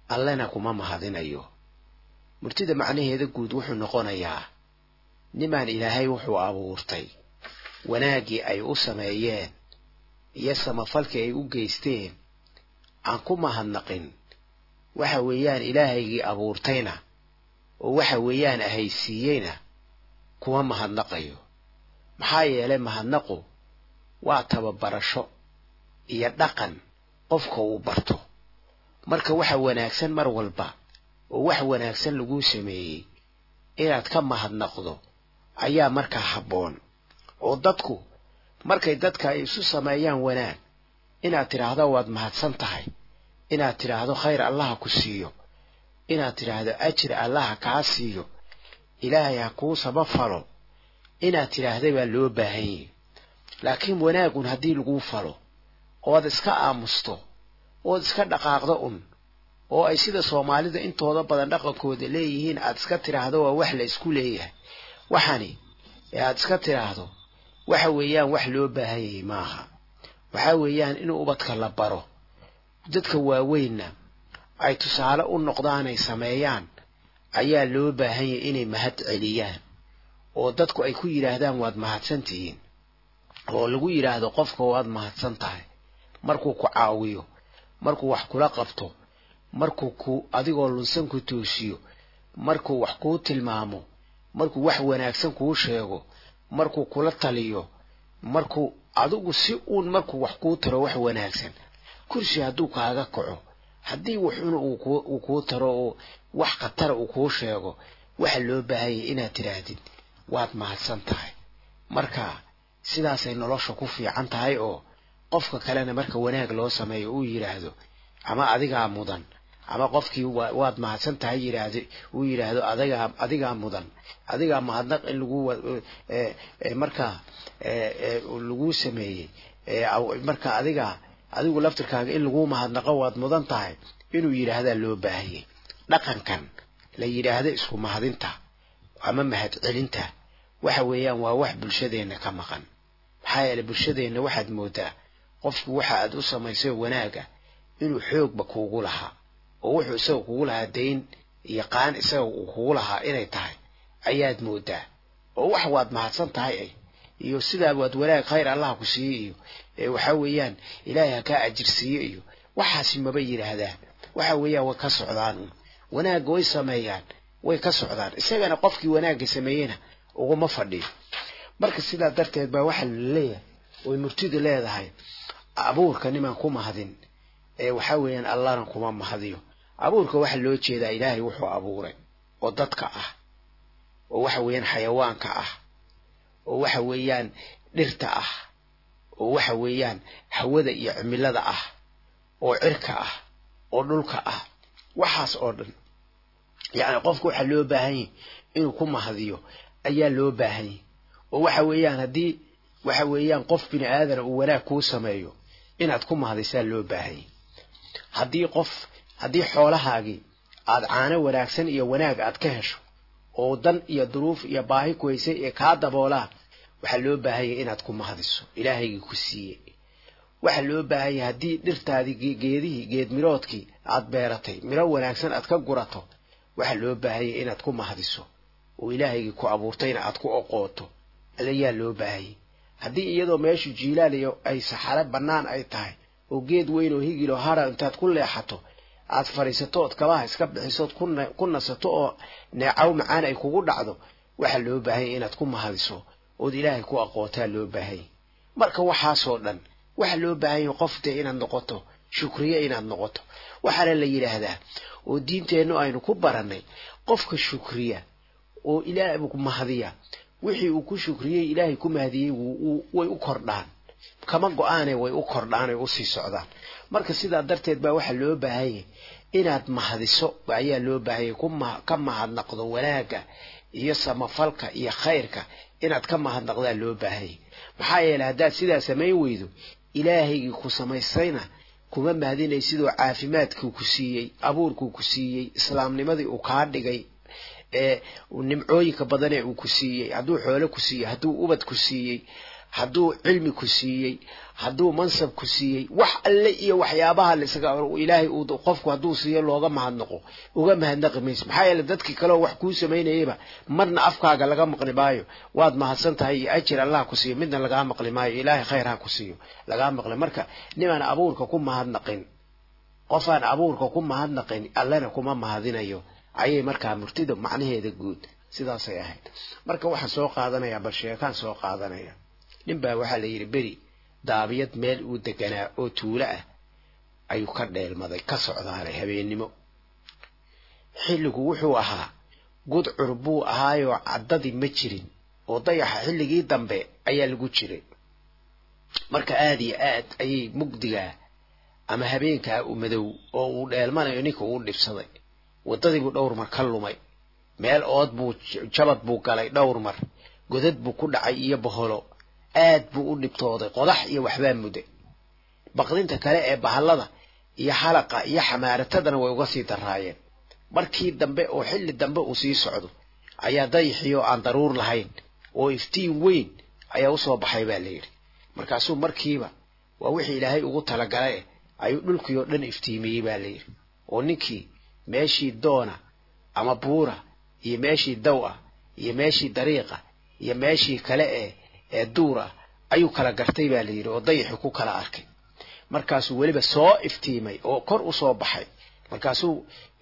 allena kuma mahadinayo murtida macnaheeda guud wuxuu noqonayaa nimaan ilaahay wuxuu abuurtay wanaaggii ay u sameeyeen iyo samafalkii ay u geysteen aan ku mahadnaqin waxa weeyaan ilaahaygii abuurtayna oo waxa weeyaan ahaysiiyeyna kuma mahadnaqayo maxaa yeelay mahadnaqu waa tababarasho iyo dhaqan qofka uu barto marka waxa wanaagsan mar walba oo wax wanaagsan laguu sameeyey inaad ka mahadnaqdo ayaa markaa habboon oo dadku markay dadka ay isu sameeyaan wanaag inaad tidhaahdo waad mahadsan tahay inaad tidhaahdo khayr allaha ku siiyo inaad tidhaahdo ajir allaha kaa siiyo ilaahay ha kuu sabafalo inaad tidhaahda baa loo baahan yahi laakiin wanaagun haddii laguu falo ood iska aamusto ood iska dhaqaaqdo un oo ay sida soomaalida intooda badan dhaqankooda leeyihiin aad iska tidhaahdo waa wax la isku leeyahay waxani ee aad iska tidhaahdo waxa weeyaan wax loo baahan yahay maaha waxa weeyaan in ubadka la baro dadka waaweynna ay tusaale u noqdaanay sameeyaan ayaa loo baahan yahay inay mahad celiyaan oo dadku ay ku yidhaahdaan waad mahadsan tihiin oo lagu yidhaahdo qofka waad mahadsan tahay markuu ku caawiyo markuu wax kula qabto markuu ku adigoo lunsan ku toosiyo markuu wax kuu tilmaamo markuu wax wanaagsan kuu sheego markuu kula taliyo markuu adigu si uun markuu wax kuu taro wax wanaagsan kursi hadduu kaaga kaco haddii wuxuna uu kuu taro oo wax khatara uu kuu sheego waxa loo baahanyay inaad tidhaahdid waad mahadsan tahay marka sidaasay nolosha ku fiican tahay oo qofka kalena marka wanaag loo sameeyo uu yidhaahdo ama adigaa mudan ama qofkii waad mahadsan tahay yidhaahdo uu yidhaahdo adigaa adigaa mudan adigaa mahadnaq in lagu markaa laguu sameeyey marka adigaa adigu laftirkaaga in laguu mahadnaqo waad mudan tahay inuu yidhaahdaa loo baahayay dhaqankan la yidhaahdo isku mahadinta ama mahad celinta waxa weeyaan waa wax bulshadeenna ka maqan maxaa yeelay bulshadeenna waxaad moodaa qofku waxa aad u samaysay wanaaga inuu xoogba kuugu lahaa oo wuxuu isaga kugu lahaa dayn iyo qaan isaga uu kugu lahaa inay tahay ayaad moodaa oo wax waad mahadsan tahay ay iyo sidaa waad wanaag khayr allah ku siiye iyo waxa weeyaan ilaahay ha kaa ajirsiiye iyo waxaasi maba yidhaahdaan waxa weeyaan way ka socdaan wanaagga way sameeyaan way ka socdaan isagana qofkii wanaagga sameeyena uguma fadhiyo marka sidaa darteed baa waxaa laleeyahay oy murtidu leedahay abuurka nimaan ku mahadin ee waxa weeyaan allahna kuma mahadiyo abuurka waxaa loo jeedaa ilaahay wuxuu abuuray oo dadka ah oo waxa weeyaan xayawaanka ah oo waxa weeyaan dhirta ah oo waxa weeyaan hawada iyo cimilada ah oo cirka ah oo dhulka ah waxaas oo dhan yacni qofka waxaa loo baahan yahy inuu ku mahadiyo ayaa loo baahan yahy oo waxa weeyaan haddii waxa weeyaan qof bini aadana uu wanaag kuu sameeyo inaad ku mahadisaa loo baahan yahy haddii qof haddii xoolahaagii aad caano wanaagsan iyo wanaag aad ka hesho oo dan iyo duruuf iyo baahi ku haysay ee kaa daboolaan waxaa loo baahanyay inaad ku mahadiso ilaahaygii ku siiyey waxaa loo baahanyay haddii dhirtaadii geedihii geed miroodkii aad beeratay miro wanaagsan aad ka gurato waxaa loo baahanyay inaad ku mahadiso oo ilaahaygii ku abuurtayna aad ku oqooto alayaa loo baahanyay haddii iyadoo meeshu jiilaal iyo ay saxaro bannaan ay tahay oo geed weyn oo higilo hara intaad ku leexato aad fadhiisato ood kabaha iska bixisood ku nasato oo neecaw macaan ay kugu dhacdo waxaa loo baahanyay inaad ku mahadiso ood ilaahay ku aqootaa loo baahanyay marka waxaasoo dhan waxaa loo baahanyay qof dee inaad noqoto shukriye inaad noqoto waxaana la yidhaahdaa oo diinteennu aynu ku barannay qofka shukriya oo ilaahay mahadiya wixii uu ku shukriyey ilaahay ku mahadiyey way u kordhaan kama go-aane way u kordhaan ay usii socdaan marka sidaa darteed baa waxaa loo baahanyay inaad mahadiso ayaa loo baahanyay ka mahadnaqdo wanaagga iyo samafalka iyo khayrka inaad ka mahadnaqdaa loo baahanyay maxaa yeeley haddaad sidaa samayn weydo ilaahaygii ku samaysayna kuma mahadinay sidoo caafimaadkuu ku siiyey abuurkuu ku siiyey islaamnimadii uu kaa dhigay ee nimcooyinka badanee uu ku siiyey hadduu xoolo ku siiyey hadduu ubad ku siiyey hadduu cilmi ku siiyey hadduu mansab ku siiyey wax alle iyo waxyaabaha laisaga ilaahay uu qofku hadduu siiyo looga mahadnaqo uga mahadnaqi mayso maxaa yeele dadkii kaleoo wax kuu samaynayaba marna afkaaga laga maqli maayo waad mahadsan tahay iyo ajir allah ku siiyo midna lagaa maqli maayo ilaahay khayr ha ku siiyo lagaa maqli marka nimaan abuurka ku mahadnaqin qofaan abuurka ku mahadnaqin allena kuma mahadinayo ayay markaa murtida macnaheeda guud sidaasay ahayd marka waxaan soo qaadanayaa bal sheekaan soo qaadanaya nin baa waxaa la yidhi beri daabiyad meel uu deganaa oo tuulo ah ayuu ka dheelmaday ka socdaanay habeennimo xilligu wuxuu ahaa gudcur buu ahaayoo caddadii ma jirin oo dayaxa xilligii dambe ayaa lagu jiray marka aada iyo aad ayay mugdigaa ama habeenkaa u madow oo uu dheelmanayo ninka uu dhibsaday waddadiibuu dhowr mar ka lumay meel ood buu jabad buu galay dhowr mar godad buu ku dhacay iyo boholo aad buu u dhibtooday qodax iyo waxbaa mudday baqdinta kale ee bahallada iyo xalaqa iyo xamaaratadana way uga sii daraayeen markii dambe oo xilli dambe uu sii socdo ayaa dayaxiyo aan daruur lahayn oo iftiin weyn ayaa usoo baxay baa la yidhi markaasuu markiiba waa wixii ilaahay ugu talagalae ayuu dhulkii oo dhan iftiimiyey baa la yidhi oo ninkii meeshii doona ama buura iyo meeshii daw ah iyo meeshii dariiqa iyo meeshii kale ee ee duur ah ayuu kala gartay baa la yidhi oo dayaxi ku kala arkay markaasuu weliba soo iftiimay oo kor usoo baxay markaasuu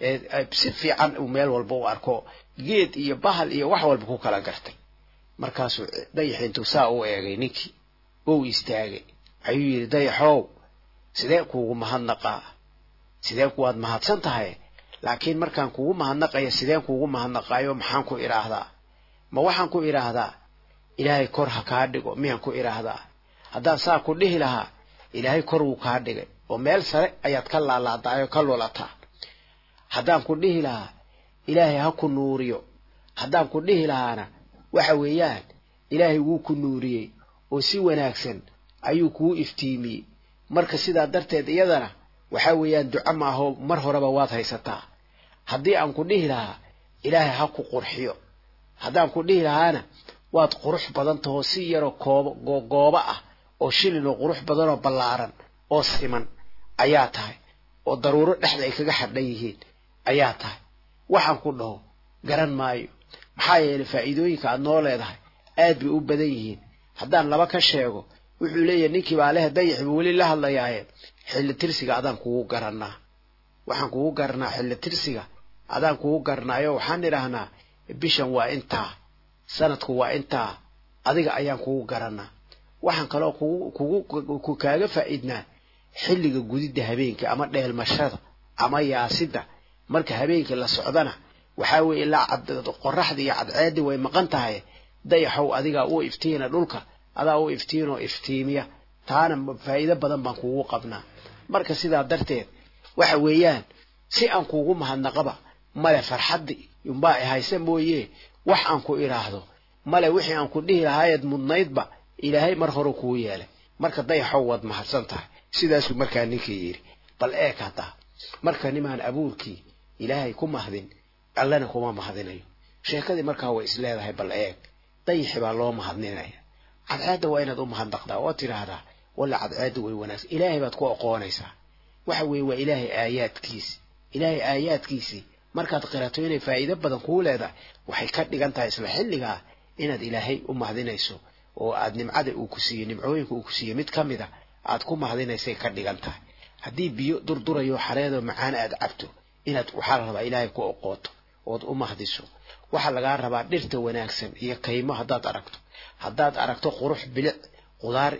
si fiican uu meel walba u arko geed iyo bahal iyo wax walba ku kala gartay markaasuu dayaxi intuu saa u eegay ninkii ou istaagay ayuu yidhi dayaxow sidee kuugu mahadnaqaa sidee kuwaad mahadsan tahay laakiin markaan kugu mahadnaqaya sideen kuugu mahadnaqaayo maxaan ku idhaahdaa ma waxaan ku idhaahdaa ilaahay kor ha kaa dhigo miyaan ku idhaahdaa haddaan saa ku dhihi lahaa ilaahay kor wuu kaa dhigay oo meel sare ayaad ka laalaadaayoo ka lulataa haddaan ku dhihi lahaa ilaahay ha ku nuuriyo haddaan ku dhihi lahaana waxa weeyaan ilaahay wuu ku nuuriyey oo si wanaagsan ayuu kuu iftiimiyey marka sidaa darteed iyadana waxa weeyaan duco maaho mar horeba waad haysataa haddii aan ku dhihi lahaa ilaahay ha ku qurxiyo haddaan ku dhihi lahaana waad qurux badan tahoo si yaroo koobo goobo ah oo shilin oo qurux badan oo ballaaran oo siman ayaa tahay oo daruuro dhexda ay kaga xadhan yihiin ayaa tahay waxaan ku dhaho garan maayo maxaa yeelay faa'iidooyinka aad noo leedahay aad bay u badan yihiin haddaan laba ka sheego wuxuu leeyahay ninkii baa lehe dayax buu weli la hadlayaaye xilli tirsiga adaan kugu garanaa waxaan kugu garanaa xilli tirsiga adaan kugu garanaayo waxaan idhaahnaa bishan waa intaa sanadku waa intaa adiga ayaan kugu garanaa waxaan kaloo kugu kugu kaaga faa'iidnaa xilliga gudidda habeenka ama dheelmashada ama yaasidda marka habeenkii la socdana waxaa weeye ilaa qoraxdii iyo cadceeddii way maqan tahay dayaxow adigaa u iftiina dhulka adaa u iftiinoo iftiimiya taana faa'iido badan baan kugu qabnaa marka sidaa darteed waxa weeyaan si aan kuugu mahadnaqaba male farxaddi umbaa hayse mooye wax aan ku idhaahdo male wixii aan ku dhihi lahaayeed mudnaydba ilaahay mar hore kuu yeelay marka dayaxow waad mahadsan tahay sidaasuu markaa ninkii yidhi bal eeg haddaa marka nimaan abuurkii ilaahay ku mahdin allana kuma mahadinayo sheekadii markaa way isleedahay bal eeg dayaxi baa loo mahadninaya cadceedda waa inaad u mahadnaqdaa oo tidhaahdaa walla cadceedda way wanaagsan ilaahay baad ku oqoonaysaa waxa weeye waa ilaahay aayaadkiisi ilaahay aayaadkiisii markaad qirato inay faa'iido badan kuu leedahay waxay ka dhigan tahay isla xilligaa inaad ilaahay u mahdinayso oo aad nimcada uu ku siiyey nimcooyinka uu ku siiyey mid ka mid a aad ku mahdinaysay ka dhigan tahay haddii biyo durdurayo xareedoo macaan aad cabto inaad waxaa la rabaa ilaahay ku oqooto ood u mahdiso waxaa lagaa rabaa dhirta wanaagsan iyo kaymo haddaad aragto haddaad aragto qurux bilic qudaar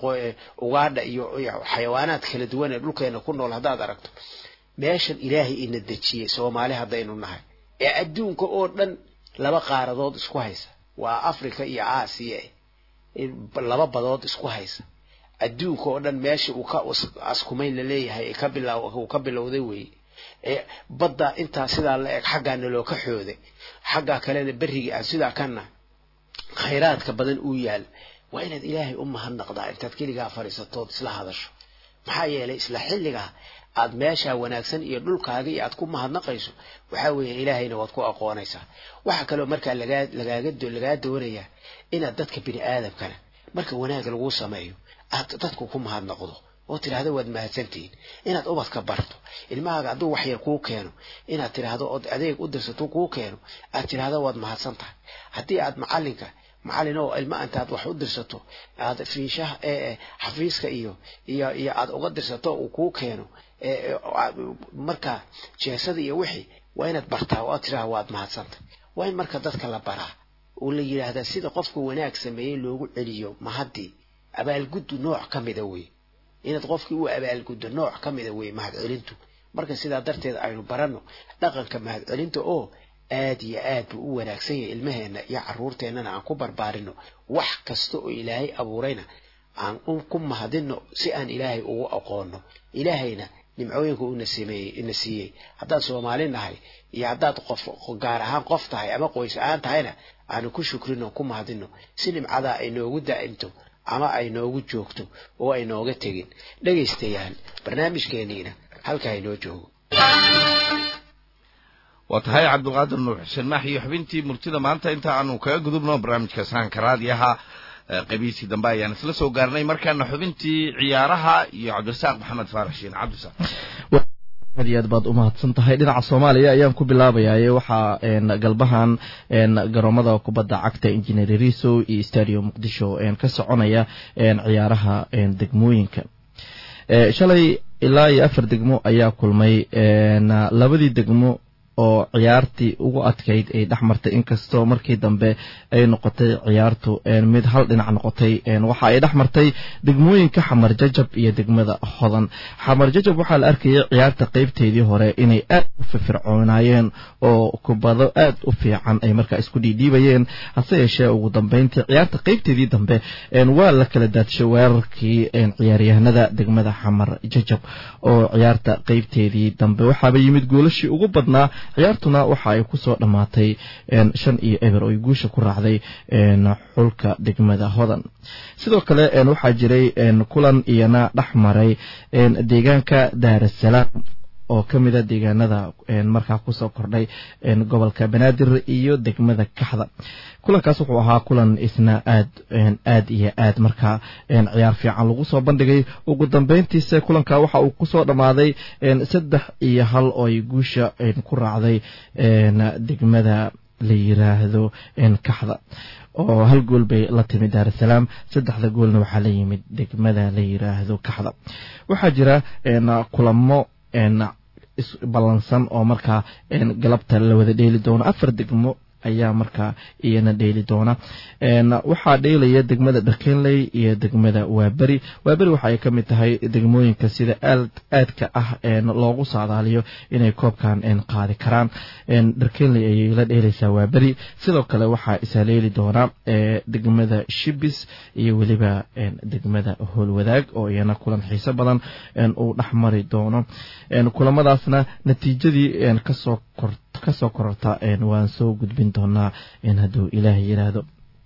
ugaadha iyo xayawaanaad kala duwan ee dhulkeena ku nool haddaad aragto meeshan ilaahay ina dejiyey soomaali haddaynu nahay ee adduunka oo dhan laba qaaradood isku haysa waa africa iyo aasiya laba badood isku haysa adduunka oo dhan meesha uu ka askumayn laleeyahay ka bilaw uu ka bilowday weeye ee badda intaa sidaa la eg xaggaana loo ka xooday xaggaa kalena berrigii aan sidaa kana khayraadka badan uu yaal waa inaad ilaahay u mahadnaqdaa intaad keligaa fadhiisatood isla hadasho maxaa yeelay isla xilligaa aad meeshaa wanaagsan iyo dhulkaaga iyo aad ku mahadnaqayso waxaa weeye ilaahayna waad ku aqoonaysaa waxaa kaloo markaa lagaa lagaaga lagaa doonayaa inaad dadka bini aadamkana marka wanaag lagu sameeyo aad dadku ku mahadnaqdo oo tidhaahdo waad mahadsantihiin inaad ubadka barto ilmahaaga hadduu wax yar kuu keeno inaad tidhaahdo ood adeeg u dirsato kuu keeno aad tidhaahdo waad mahadsan tahay haddii aad macalinka macalin oo ilma intaad wax u dirsato aad fiishaha ee xafiiska iyo iyo iyo aad uga dirsato uu kuu keeno marka jeesada iyo wixii waa inaad bartaa oo aad tidhaahdo waad mahadsantay waa in marka dadka la baraa oo la yidhaahdaa sida qofka wanaag sameeyey loogu celiyo mahadii abaalguddu nooc ka mida wey inaad qofkii u abaalguddo nooc ka mida wey mahadcelintu marka sidaa darteed aynu baranno dhaqanka mahadcelinta oo aad iyo aad buu u wanaagsan yahay ilmaheenna iyo caruurteennana aan ku barbaarino wax kasta oo ilaahay abuurayna aan ku mahadino si aan ilaahay ugu aqoonno ilaahayna nimcooyinka una sameeyey ina siiyey haddaad soomaali nahay iyo haddaad qof gaar ahaan qof tahay ama qoys ahaan tahayna aanu ku shukrino ku mahadino si nimcadaa ay noogu daa'imto ama ay noogu joogto oo ay nooga tegin dhegaystayaal barnaamijkeeniina halkaa inoo joogo waa tahay cabdulqaadir nuur xuseen maax iyo xubintii murtida maanta inta aanu kaga gudubno barnaamijka sahanka raadiyaha qabiisii dambe ayaan isla soo gaarnay markaana xubintii ciyaaraha iyo cabdirasaaq maxamed faarax shiin cabdisaaq aad iyo aad baad umahadsan tahay dhinaca soomaaliya ayaan ku bilaabayaye waxaa galbahan garoomada kubadda cagta engineer riso iyo stadium muqdisho ka soconaya ciyaaraha degmooyinka shalay ilaa iyo afar degmo ayaa kulmay labadii degmo oo ciyaartii ugu adkayd ay dhex martay inkastoo markii dambe ay noqotay ciyaartu mid hal dhinac noqotay waxa ay dhex martay degmooyinka xamar jajab iyo degmada hodan xamar jajab waxaa la arkayay ciyaarta qeybteedii hore inay aad u firfircoonaayeen oo kubado aad u fiican ay markaa isku dhiidhiibayeen hase yeeshee ugu dambeyntii ciyaarta qeybteedii dambe waa la kala daadshay weerarkii ciyaaryahanada degmada xamar jajab oo ciyaarta qeybteedii dambe waxaaba yimid goolashii ugu badnaa ciyaartuna waxa ay kusoo dhammaatay shan iyo eber oo ay guusha ku raacday xulka degmada hodan sidoo kale waxaa jiray kulan iyana dhex maray deegaanka daarasalaam oo ka mida deegaanada markaa kusoo kordhay gobolka banaadir iyo degmada kaxda kulankaas wuxuu ahaa kulan isna aad aad iyo aad markaa ciyaar fiican lagu soo bandhigay ugu dambeyntiise kulanka waxa uu kusoo dhammaaday saddex iyo hal oo ay guusha ku raacday degmada la yiraahdo kaxda oo hal gool bay la timid daarasalaam saddexda goolna waxaa la yimid degmada la yiraahdo kaxda waxaa jira kulamo ballansan oo markaa galabta la wada dheeli doono afar degmo ayaa markaa iyana dheeli doona waxaa dheelaya degmada dhakenley iyo degmada waaberi waaberi waxa ay ka mid tahay degmooyinka sida aadka ah loogu saadaaliyo inay koobkan qaadi karaan dhakenley ayay la dheelaysaa waaberi sidoo kale waxaa isaleeli doona degmada shibis iyo weliba degmada howlwadaag oo iyana kulan xiiso badan uu dhex mari doono kulamadaasna natiijadii kasoo kor kasoo kororta waan soo gudbin doonaa hadduu ilaah yiraahdo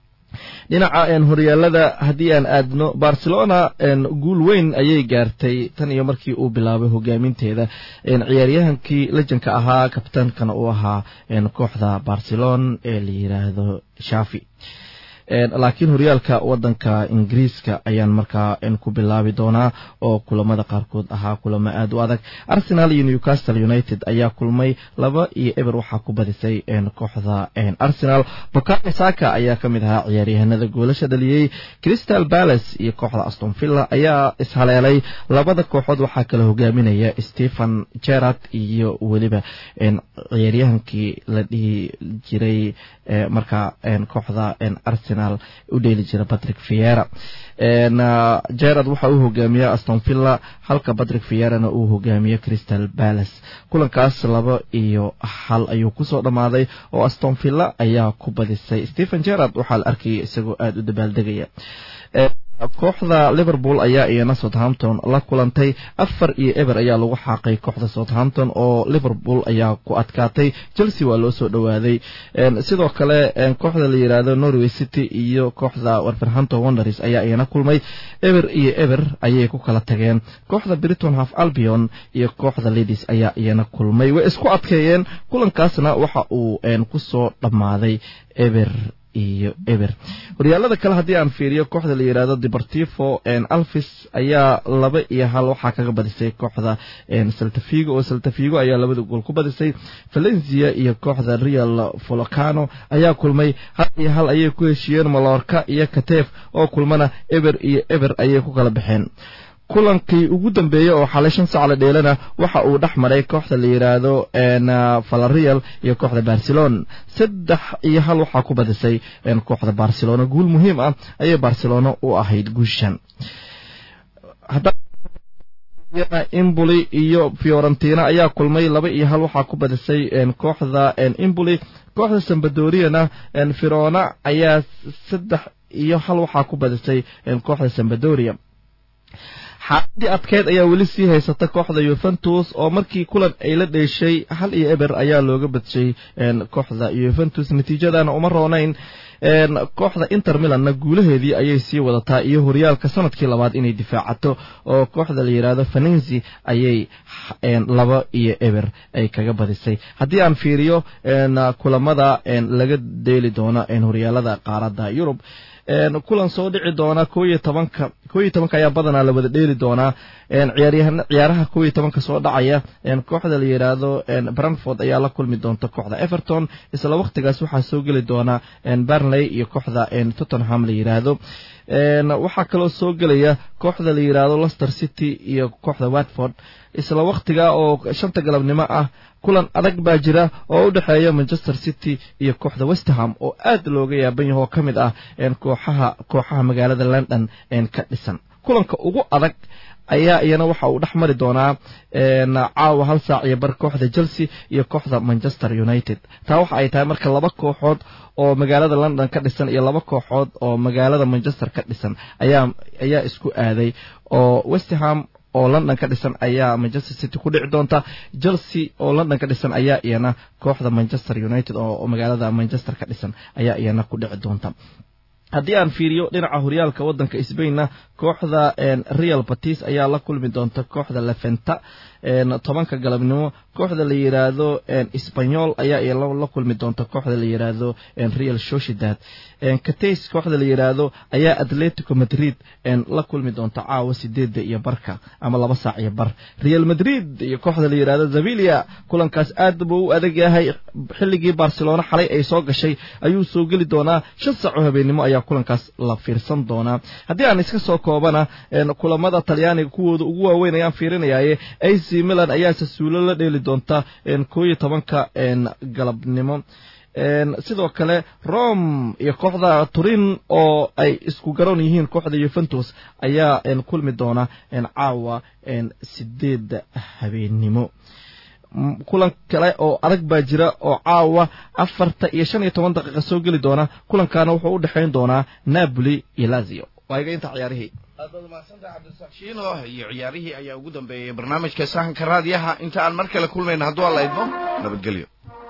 dhinaca horyaalada haddii aan aadno barcelona guul weyn ayay gaartay tan iyo markii uu bilaabay hogaaminteeda ciyaaryahankii lejanka ahaa kabtaankana uu ahaa kooxda barcelona ee la yiraahdo shafi laakiin horyaalka wadanka ingiriiska ayaan markaa ku bilaabi doonaa oo kulamada qaarkood ahaa kulamo aad u adag arsenal iyo newcastle united ayaa kulmay laba iyo eber waxaa ku badisay kooxda arsenal bokane saka ayaa ka mid ahaa ciyaaryahanada goolasha dhaliyey crystal palace iyo kooxda aston villa ayaa ishaleelay labada kooxood waxaa kala hogaaminaya stephen gerard iyo weliba ciyaaryahankii la dhihi jiray markaa kooxda arsenal u dheeli jira patrick fiera gerard waxa uu hogaamiya aston villa halka patrick fierana uu hogaamiye crystal palace kulankaas laba iyo hal ayuu kusoo dhammaaday oo aston villa ayaa ku badisay stephen gerard waxaa la arkaya isagoo aada u dabaaldegaya kooxda liverpool ayaa iyana southampton la kulantay afar iyo eber ayaa lagu xaaqay kooxda southampton oo liverpool ayaa ku adkaatay chelsea waa loo soo dhowaaday sidoo kale kooxda la yiraahdo norway city iyo kooxda wolverhampton wanderers ayaa iyana kulmay eber iyo eber ayay ku kala tageen kooxda briton half albion iyo kooxda ladies ayaa iyana kulmay way isku adkeeyeen kulankaasna waxa uu kusoo dhammaaday eber iyo eber horyaalada kale haddii aan fiiriyo kooxda la yidhahdo deportivo alvis ayaa laba iyo hal waxaa kaga badisay kooxda saltafigo oo saltafigo ayaa labada gool ku badisay valencia iyo kooxda real volcano ayaa kulmay hal iyo hal ayay ku heshiiyeen malorka iyo katef oo kulmana eber iyo eber ayay ku kala baxeen kulankii ugu dambeeyey oo xalay shan sac la dheelana waxa uu dhex maray kooxda la yidhaahdo valarial iyo kooxda barcelona saddex iyo hal waxaa ku badisay kooxda barcelona guul muhiim ah ayay barcelona u ahayd guushan imboli iyo fiorentina ayaa kulmay laba iyo hal waxaa ku badisay kooxda imboli kooxda sambadoriana firona ayaa saddex iyo hal waxaa ku badisay kooxda sambadoria xaaladii adkeyd ayaa weli sii haysata kooxda yuventus oo markii kulan ay la dheeshay hal iyo eber ayaa looga badshay kooxda yuventus natiijadana uma roonayn kooxda inter milanna guulaheedii ayay sii wadataa iyo horyaalka sanadkii labaad inay difaacato oo kooxda la yidhaahdo venenzi ayay laba iyo eber ay kaga badisay haddii aan fiiriyo kulamada laga deeli doono horyaalada qaaradda yurub kulan soo dhici doona ko iyo tobanka ko iyo tobanka ayaa badanaa la wada dheeli doonaa ciyaaryahan ciyaaraha ko iyo tobanka soo dhacaya kooxda la yidhaahdo branford ayaa la kulmi doonta kooxda everton isla waqtigaas waxaa soo geli doona bernley iyo kooxda tottenham la yidhaahdo waxaa kaloo soo gelaya kooxda la yidhaahdo lester city iyo kooxda watford isla waqtiga oo shanta galabnimo ah kulan adag baa jira oo u dhexeeya manchester city iyo kooxda westerham oo aad looga yaaban yaho oo ka mid ah kooxaha kooxaha magaalada london ka dhisan kulanka ugu adag ayaa iyana waxa uu dhex mari doonaa caawa hal saac iyo bar kooxda chelsea iyo kooxda manchester united taa waxa ay tahay marka laba kooxood oo magaalada london ka dhisan iyo laba kooxood oo magaalada manchester ka dhisan ayaa ayaa isku aaday oo westerham oo london ka dhisan ayaa manchester city ku dhici doonta chelsea oo london ka dhisan ayaa iyana kooxda manchester united oo magaalada manchester ka dhisan ayaa iyana ku dhici doonta haddii aan fiiriyo dhinaca horyaalka waddanka sbainna kooxda real batis ayaa la kulmi doonta kooxda lefenta tobanka galabnimo kooxda la yidhaahdo sbanyol ayaa la kulmi doonta kooxda la yidhaahdo real sociedad kates kooxda la yidhaahdo ayaa atletico madrid la kulmi doonta caawa sideedda iyo barka ama laba saac iyo bar real madrid iyo kooxda la yidhaahdo zavilia kulankaas aad buu u adag yahay xilligii barcelona xalay ay soo gashay ayuu soo geli doonaa shan saac oo habeennimo ayaa kulankaas la fiirsan doonaa haddii aan iska soo koobana kulamada talyaaniga kuwooda ugu waaweyn ayaan fiirinayaaye ac milan ayaa sasuulo la dheeli doonta koo iyo tobanka galabnimo sidoo kale rome iyo kooxda turin oo ay isku garoon yihiin kooxda yuventus ayaa kulmi doona caawa sideedda habeennimo kulan kale oo adag baa jira oo caawa afarta iyo shan iyo toban daqiiqa soo geli doona kulankaana wuxuu u dhexayn doonaa napoli iyo lazio waa iga inta ciyaarihii aad baad umahadsantaha cabdisaaq shiino iyo ciyaarihii ayaa ugu dambeeyey barnaamijka sahanka raadiyaha inta aan mar kale kulmayna hadduu alla idmo nabadgelyo